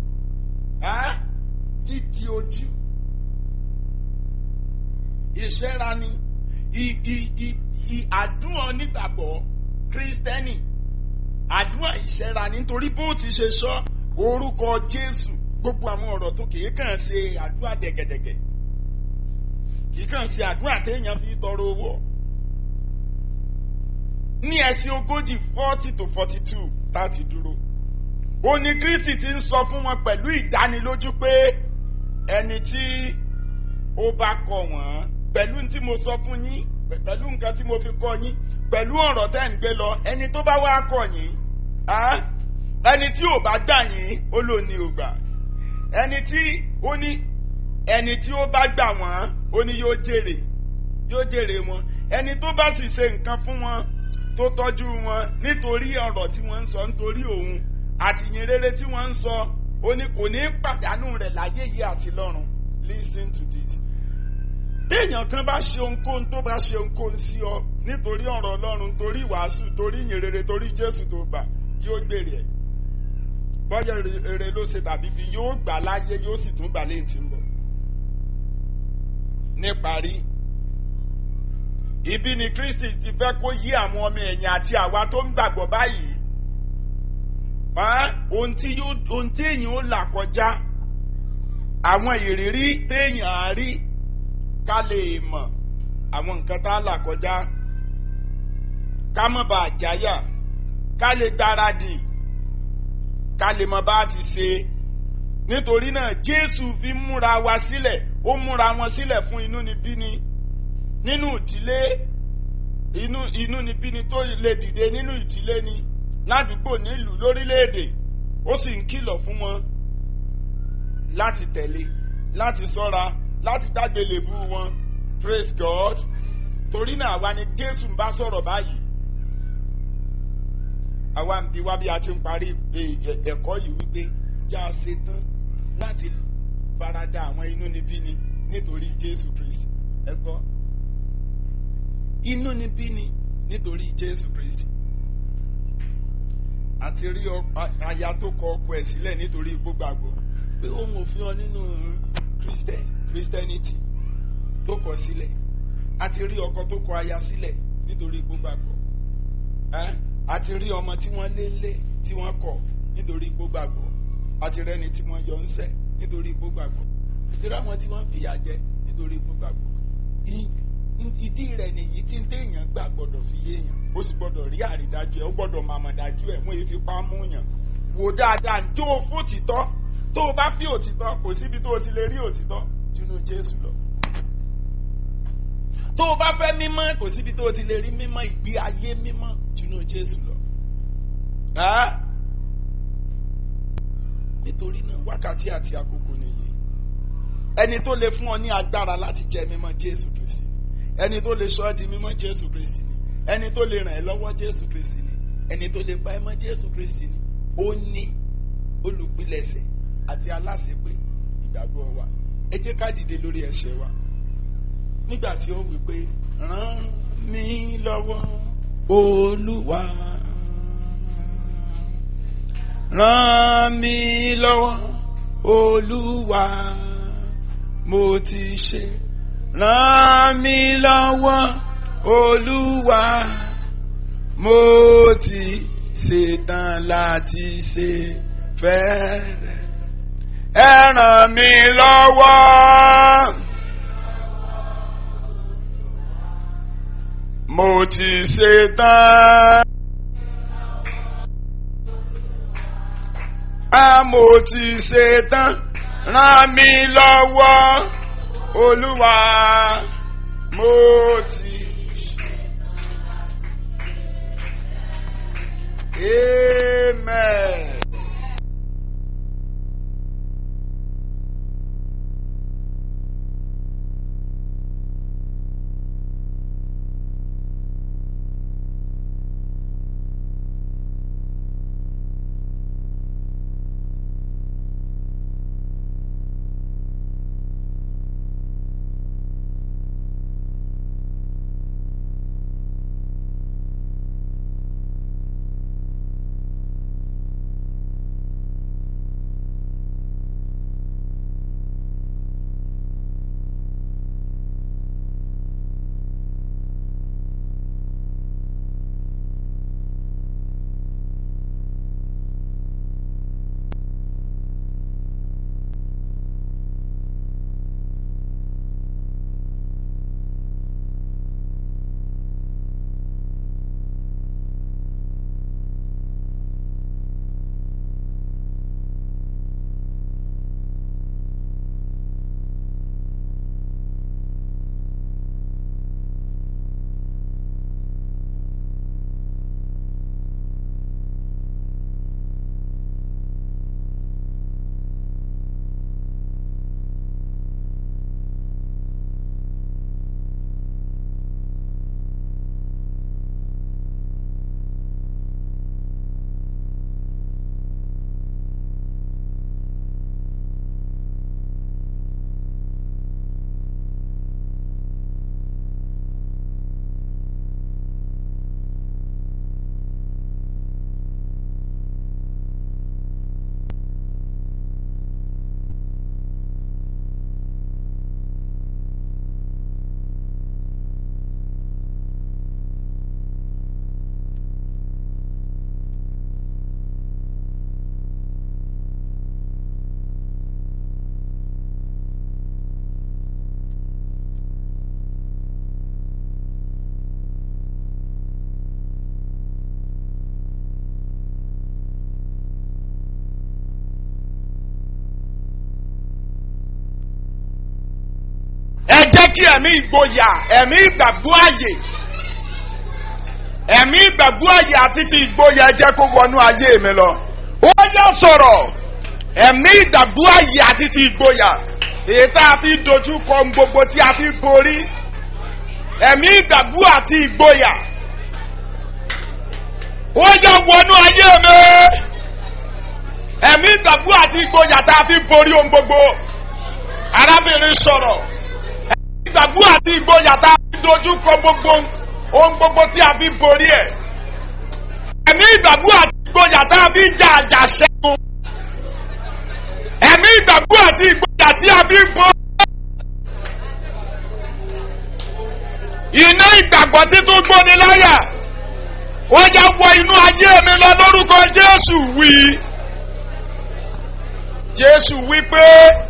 dídí ojú ìṣẹ́ra ni àdúrà onígbàgbọ́ kírísítẹ́nì àdúrà ìṣẹ́ra nítorí bó ti ṣe sọ orúkọ Jésù gbogbo àwọn ọ̀rọ̀ tó kìí kàn ṣe àdúrà dẹ̀gẹ̀dẹ̀gẹ̀ kìí kàn ṣe àdúrà téèyàn fi tọrọ owó ní ẹsẹ̀ ogójì forty to forty two láti dúró ó ní Kristi ti ń sọ fún wọn pẹ̀lú ìdánilójú pé ẹni tí ó bá kọ wọ́n pẹ̀lú tí mo sọ fún yín pẹ̀lú nǹkan tí mo fi kọ́ yín pẹ̀lú ọ̀rọ̀ tẹ́ ń gbé lọ ẹni tó bá wá kọ̀ yín ẹni tí ò bá gbà yín ó lò ní ò gbà ẹni tí ó ní ẹni tí ó bá gbà wọ́n ó ní yóò jèrè yóò jèrè wọn ẹni tó bá sì ṣe nǹkan fún wọn tó tọ́jú wọn nítorí ọ̀rọ̀ tí wọ́n ń sọ nítorí òun àtìyìn rere tí wọ́n ń sọ ó ní kò ní pàdánù rẹ̀ láyé yìí àti lọ́run listen to this. téèyàn kan bá ṣe ohunkóhun tó bá ṣe ohunkóhun sí ọ nítorí ọ̀rọ̀ ọlọ́run torí ìwàásù torí ìyìn rere torí jésù tó gbà yóò gbèrè ẹ̀ bọ́yá rere ló ṣe tàbí fi yóò gbà láyé yóò sì tún gbà léyìn tí ń bọ̀. níparí ibi ni kristi ti fẹ́ kó yí àwọn ọmọ ẹ̀yìn àti àwa tó ń gbàgbọ́ báyìí ohun tí ohun tí èèyàn ó là kọjá àwọn ìrírí téèyàn á rí ká lè mọ̀ àwọn nǹkan tá a là kọjá ká mọ̀ bá a jáyà ká lè gbáradì ká lè mọ̀ bá a ti ṣe nítorí náà jésù fi múra wa sílẹ̀ ó múra wọn sílẹ̀ fún inúnibíni nínú ìdílé inú inúnibíni tó lè dìde nínú ìdílé ni ládùúgbò nílùú lórílẹ̀‐èdè ó sì ń kìlọ̀ fún wọn láti tẹ̀lé láti sọ́ra láti dágbé lèbú wọn praise God torí náà àwa ni Jésù ń bá sọ̀rọ̀ báyìí àwa ń bi wá bí a ti ń parí ẹ̀kọ́ yìí wípé já a ṣe tán láti farada àwọn inúnibíni nítorí Jésù Kristi ẹ gbọ́ inúnibíni nítorí Jésù Kristi àti rí aya tó kọ ọkọ ẹ̀ sílẹ̀ nítorí gbogbo àgbọ̀ pé òun ò fi hàn nínú Christian Christianity tó kọ sílẹ̀ àti rí ọkọ tó kọ aya sílẹ̀ nítorí gbogbo àgbọ̀ àti rí ọmọ tí wọ́n lé lé tí wọ́n kọ̀ nítorí gbogbo àgbọ̀ àti rẹ́ni tí wọ́n yọ ń sẹ́ nítorí gbogbo àgbọ̀ àti rí àwọn tí wọ́n fìyà jẹ nítorí gbogbo àgbọ̀ ìdí rẹ̀ nìyí tí ń téèyàn gbà gbọ́dọ̀ fi yéèyàn ó sì gbọ́dọ̀ rí àrídájú ẹ̀ ó gbọ́dọ̀ màmá dájú ẹ̀ wọ́n èéfi pa mú yàn wò dáadáa tó o fún òtítọ́ tó o bá fi òtítọ́ kò síbi tó o ti lè rí òtítọ́ jùlọ Jésù lọ tó o bá fẹ́ mímọ́ kò síbi tó o ti lè rí mímọ́ ìgbé ayé mímọ́ jùlọ Jésù lọ nítorí náà wákàtí àti àkókò nìyí ẹni tó lè fún ọ ní agbára láti jẹ mímọ́ Jésù Kristi ẹni tó lè sọ ọ́ di mímọ́ Jésù Kristi ni ẹni tó lè ràn ẹ́ lọ́wọ́ Jésù Kristi ni ẹni tó lè pa ẹ́ mọ́ Jésù Kristi ni ó ní olùpilẹ̀ṣẹ̀ àti aláṣepé ìgbàgbọ́ wa ẹ jẹ́ ká dìde lórí ẹsẹ̀ wa nígbà tí ó wí pé ràn mí lọ́wọ́ Olúwa ràn mí lọ́wọ́ Olúwa mo ti ṣe ràn mí lọ́wọ́ olúwa mo ti ṣetán láti ṣe fẹ́rẹ̀ ẹ ràn mí lọ́wọ́ mo ti ṣetán a mo ti ṣetán ràn mí lọ́wọ́ olúwa mo ti. Amen. kí ẹ̀mí ìgboyà ẹ̀mí ìgbàgbọ́ àyè ẹ̀mí ìgbàgbọ́ àyè àti ti ìgboyà ẹ jẹ́ kó wọnú ayé mi lọ. ó yá sọ̀rọ̀ ẹ̀mí ìgbàgbọ́ àyè àti ti ìgboyà èyí tá a fi dojú kọ ohun gbogbo tí a fi borí ẹ̀mí ìgbàgbọ́ àti ìgboyà ó yá wọnú ayé mi ẹ̀mí ìgbàgbọ́ àti ìgboyà tá a fi borí ohun gbogbo arábìnrin sọ̀rọ̀ ẹ̀mí ìgbàgbọ́ àti ìgboyà tá a fi dojú kọ gbogbo ohun gbogbo tí a fi borí ẹ̀ ẹ̀mí ìgbàgbọ́ àti ìgboyà tá a fi jà àjà ṣẹ́gun ẹ̀mí ìgbàgbọ́ àti ìgboyà tí a fi borí. iná ìgbàgbọ́ títún gbóni láyà ó yá wọ inú ayé mi lọ lórúkọ Jésù wí Jésù wí pé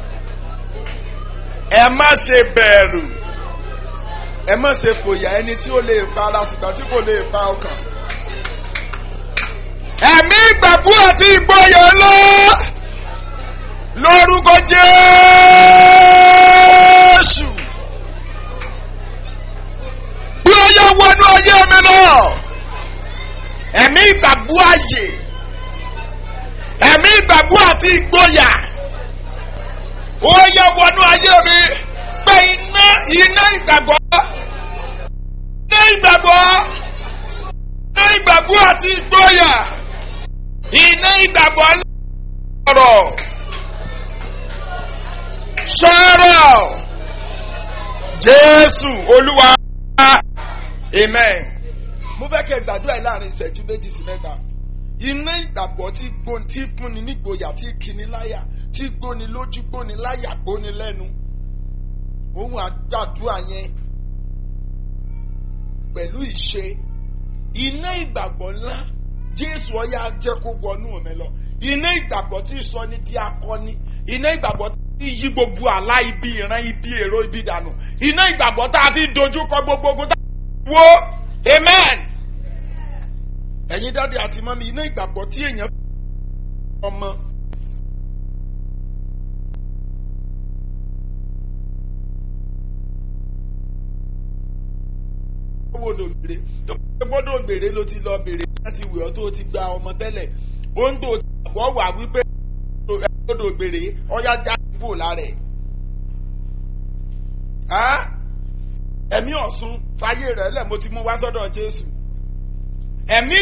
ẹ má ṣe bẹ̀rù ẹ má ṣe fòyà ẹni tí ó lè pa ara ṣùgbọ́n tí kò lè pa ọkàn. ẹ̀mí ìgbàgbọ́ àti ìgboyà lọ lórúkọ Jésù bí ó yẹ wọnú ayé mi lọ ẹ̀mí ìgbàgbọ́ àyè ẹ̀mí ìgbàgbọ́ àti ìgboyà ó yẹ wọnú ayé mi pé iná iná ìgbàgbọ́ iná ìgbàgbọ́ iná ìgbàgbọ́ àti ìgboyà iná ìgbàgbọ́ sọ̀rọ̀ sọ̀rọ̀ Jésù Olúwa amen mo fẹ́ kẹ́ gbàdúrà yìí láàrin ìṣẹ́jú méjì sí mẹ́ta iná ìgbàgbọ́ tí gbóni tí fúnni nígboyà tí kíni láyà tí gbóni lójú gbóni láyà gbóni lẹ́nu ohun àgbàdúrà yẹn pẹ̀lú ìṣe iná ìgbàgbọ́ ńlá Jésù ọ̀yà jẹ́ kó wọnú mi lọ iná ìgbàgbọ́ tí sọ ní di akọni iná ìgbàgbọ́ tí yí gbogbo àlá ibi ìran ibi èrò ibi dànù iná ìgbàgbọ́ tá a fi dojú kọ gbogbo ogun tá a wo amen ẹ̀yin dáadé àti mọ́mí iná ìgbàgbọ́ tí èèyàn ọmọ. gbọ́dọ̀ gbèrè tó gbọ́dọ̀ gbèrè ló ti lọ bèrè láti wẹ̀ ọ́ tó ti gba ọmọ tẹ́lẹ̀ ó ń tó àbọ̀ wà wípé gbọ́dọ̀ gbèrè ọ̀yá já kúrò lára ẹ̀. ẹ̀mí ọ̀sùn fàyè rẹ̀ lẹ̀ mo ti mú wá sọ́dọ̀ Jésù ẹ̀mí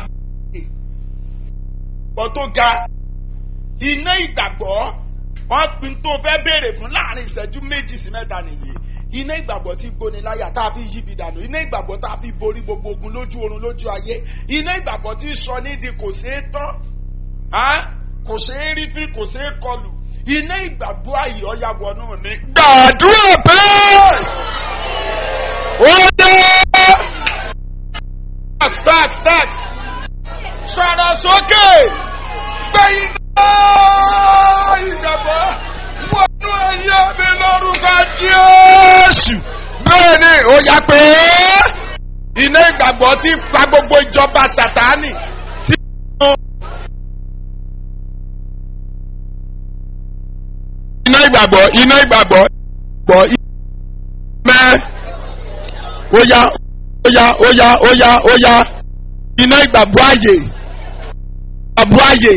ìgbàgbọ́ tó ga iná ìgbàgbọ́ wọ́n pin tó fẹ́ béèrè fún láàrin ìṣẹ́jú méjì sí mẹ́ta nìyí iná ìgbàgbọ́ tí gbóni láyà tá a fi yí ibi dànù iná ìgbàgbọ́ tá a fi borí gbogbo ogun lójú oorun lójú ayé iná ìgbàgbọ́ tí sọ nídìí kò ṣeé tán kò ṣeé rí fi kò ṣeé kọlù iná ìgbàgbọ́ àyè ọ̀yà wọnú ni. gbàdúrà bẹ́ẹ̀ ó dé back back back sọ̀rọ̀ sókè gbé iná ìgbàgbọ́ wọnú ẹyẹ mi lórúkọ Jésù bẹ́ẹ̀ ni ó yá pé iná ìgbàgbọ́ ti pa gbogbo ìjọba Sátánì tí wọ́n. iná ìgbàgbọ́ iná ìgbàgbọ́ gbọ́ mẹ́ ó yá ó yá ó yá ó yá ó yá iná ìgbàgbọ́ àyè ìgbàgbọ́ àyè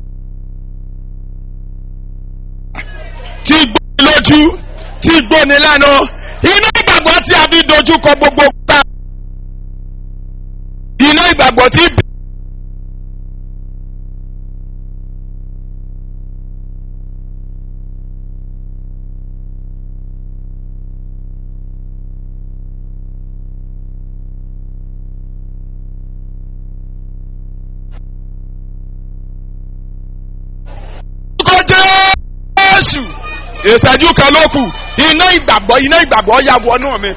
tí gbóni lójú tí gbóni lẹ́nu iná ìgbàgbọ́ tí a fi dojú kọ gbogbo ta iná ìgbàgbọ́ tí. Jésù ìṣẹ́jú kan ló kù iná ìgbàgbọ́ iná ìgbàgbọ́ ya wọnú mi.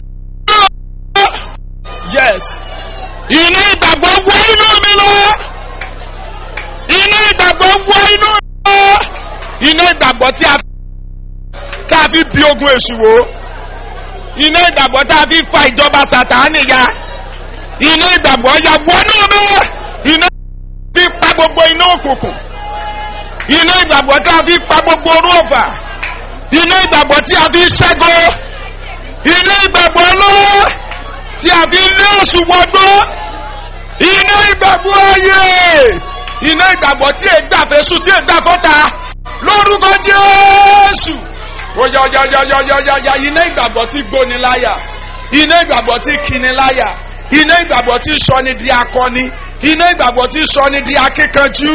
yes iná ìgbàgbọ́ wọ inú mi lọ iná ìgbàgbọ́ wọ inú mi lọ iná ìgbàgbọ́ tí a tá a fi bí ogun èṣù wò iná ìgbàgbọ́ tá a fi fa ìjọba Sátánì ya iná ìgbàgbọ́ ya wọnú mi iná fi pa gbogbo iná òkùnkùn iná ìgbàgbọ́ tí a fi pa gbogbo orú ọ̀fà iná ìgbàgbọ́ tí a fi ṣẹ́gun iná ìgbàgbọ́ lọ́wọ́ tí a fi lé oṣù wọgbọ́ iná ìgbàgbọ́ ayé iná ìgbàgbọ́ tí è gbà fẹ́sù tí è gbà fọ́ta lórúkọ jésù oyayayayayaya iná ìgbàgbọ́ tí gbóni láyà iná ìgbàgbọ́ tí kíni láyà iná ìgbàgbọ́ tí sọni di akọni iná ìgbàgbọ́ tí sọni di akíkanjú.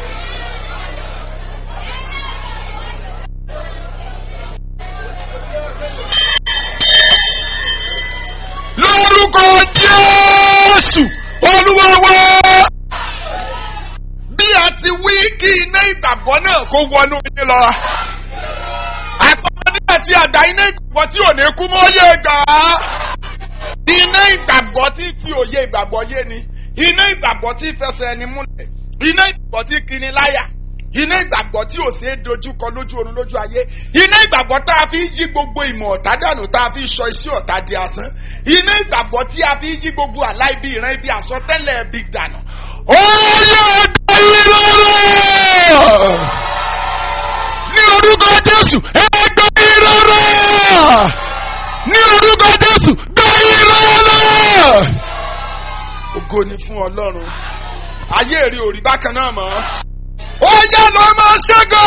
lórúkọ jésù olúwa wá bí a ti wí kí iná ìgbàgbọ́ náà kó wọnú yín lọ. àtọmọdé àti àgbà iná ìgbàgbọ́ tí ò ní kú mọ́ yé gbà á. iná ìgbàgbọ́ tí fi òye ìgbàgbọ́ yé ni iná ìgbàgbọ́ tí fẹsẹ̀ ẹni múlẹ̀ iná ìgbàgbọ́ tí kini láyà iná ìgbàgbọ́ tí ò ṣeé dojúkọ lójú oorun lójú ayé iná ìgbàgbọ́ tá a fi yí gbogbo ìmọ̀ ọ̀tá dànù tá a fi sọ iṣẹ́ ọ̀tá di asán iná ìgbàgbọ́ tí a fi yí gbogbo àlá ibi ìran ibi àsọtẹ́lẹ̀ ibi dànù. ó yẹ ẹgbẹ́ yìí lọ́rọ̀ ní orúkọ jésù ẹgbẹ́ yìí lọ́rọ̀ ní orúkọ jésù gbẹ́ yìí lọ́rọ̀. ògo ni fún ọlọ́run ayé èrè òrí bákan náà mọ́ ó yá lọ máa ṣẹ́gò.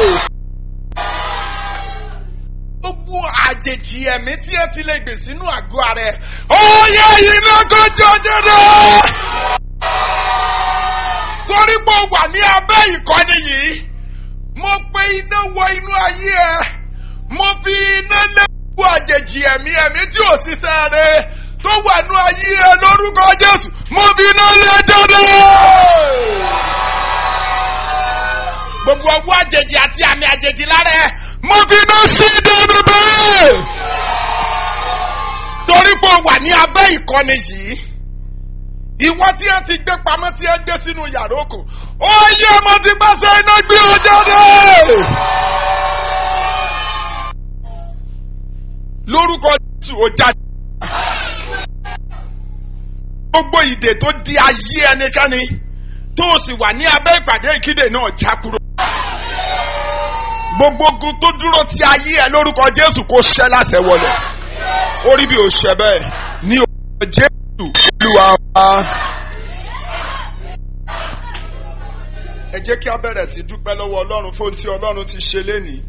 gbogbo àjèjì ẹ̀mí tí ẹ ti lè gbè sínú àgọ́ ara ẹ̀ ó yá iná kọjọ jẹrẹ. torí pé ó wà ní abẹ́ ìkọ́ni yìí mo pe iná wọ inú ayé ẹ mo fi iná lé gbogbo àjèjì ẹ̀mí ẹ̀mí tí ò ṣiṣẹ́ rẹ tó wà ní ayé ẹ lórúkọ jésù mo fi iná lé jáde gbogbo ọwọ́ àjèjì àti àmì àjèjì lára ẹ mo fi iná sí dẹnu bẹ́ẹ̀. torí pé o wà ní abẹ́ ìkọ́ni yìí ìwọ tí ẹ ti gbé pamọ́ tí ẹ gbé sínú yàrá òkò ó yẹ mo ti pàṣẹ iná gbé ọ jáde. lórúkọ jésù ó jáde. gbogbo ìdè tó di ayé ẹnikẹ́ni tó o sì wà ní abẹ́ ìpàdé ìkéde náà já kúrò. gbogbo ogun tó dúró ti ayé ẹ lórúkọ jésù kó ṣẹ́ láṣẹ wọlé orí bí o ṣẹ bẹ́ẹ̀ ní orúkọ jésù olúwa wa. ẹ jẹ́ kí a bẹ̀rẹ̀ sí dúpẹ́ lọ́wọ́ ọlọ́run fún ohun tí ọlọ́run ti ṣe lénìí.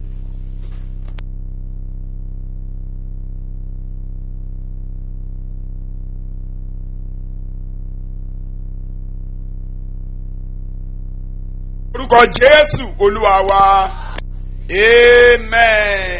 orúkọ jésù olúwa wa amen.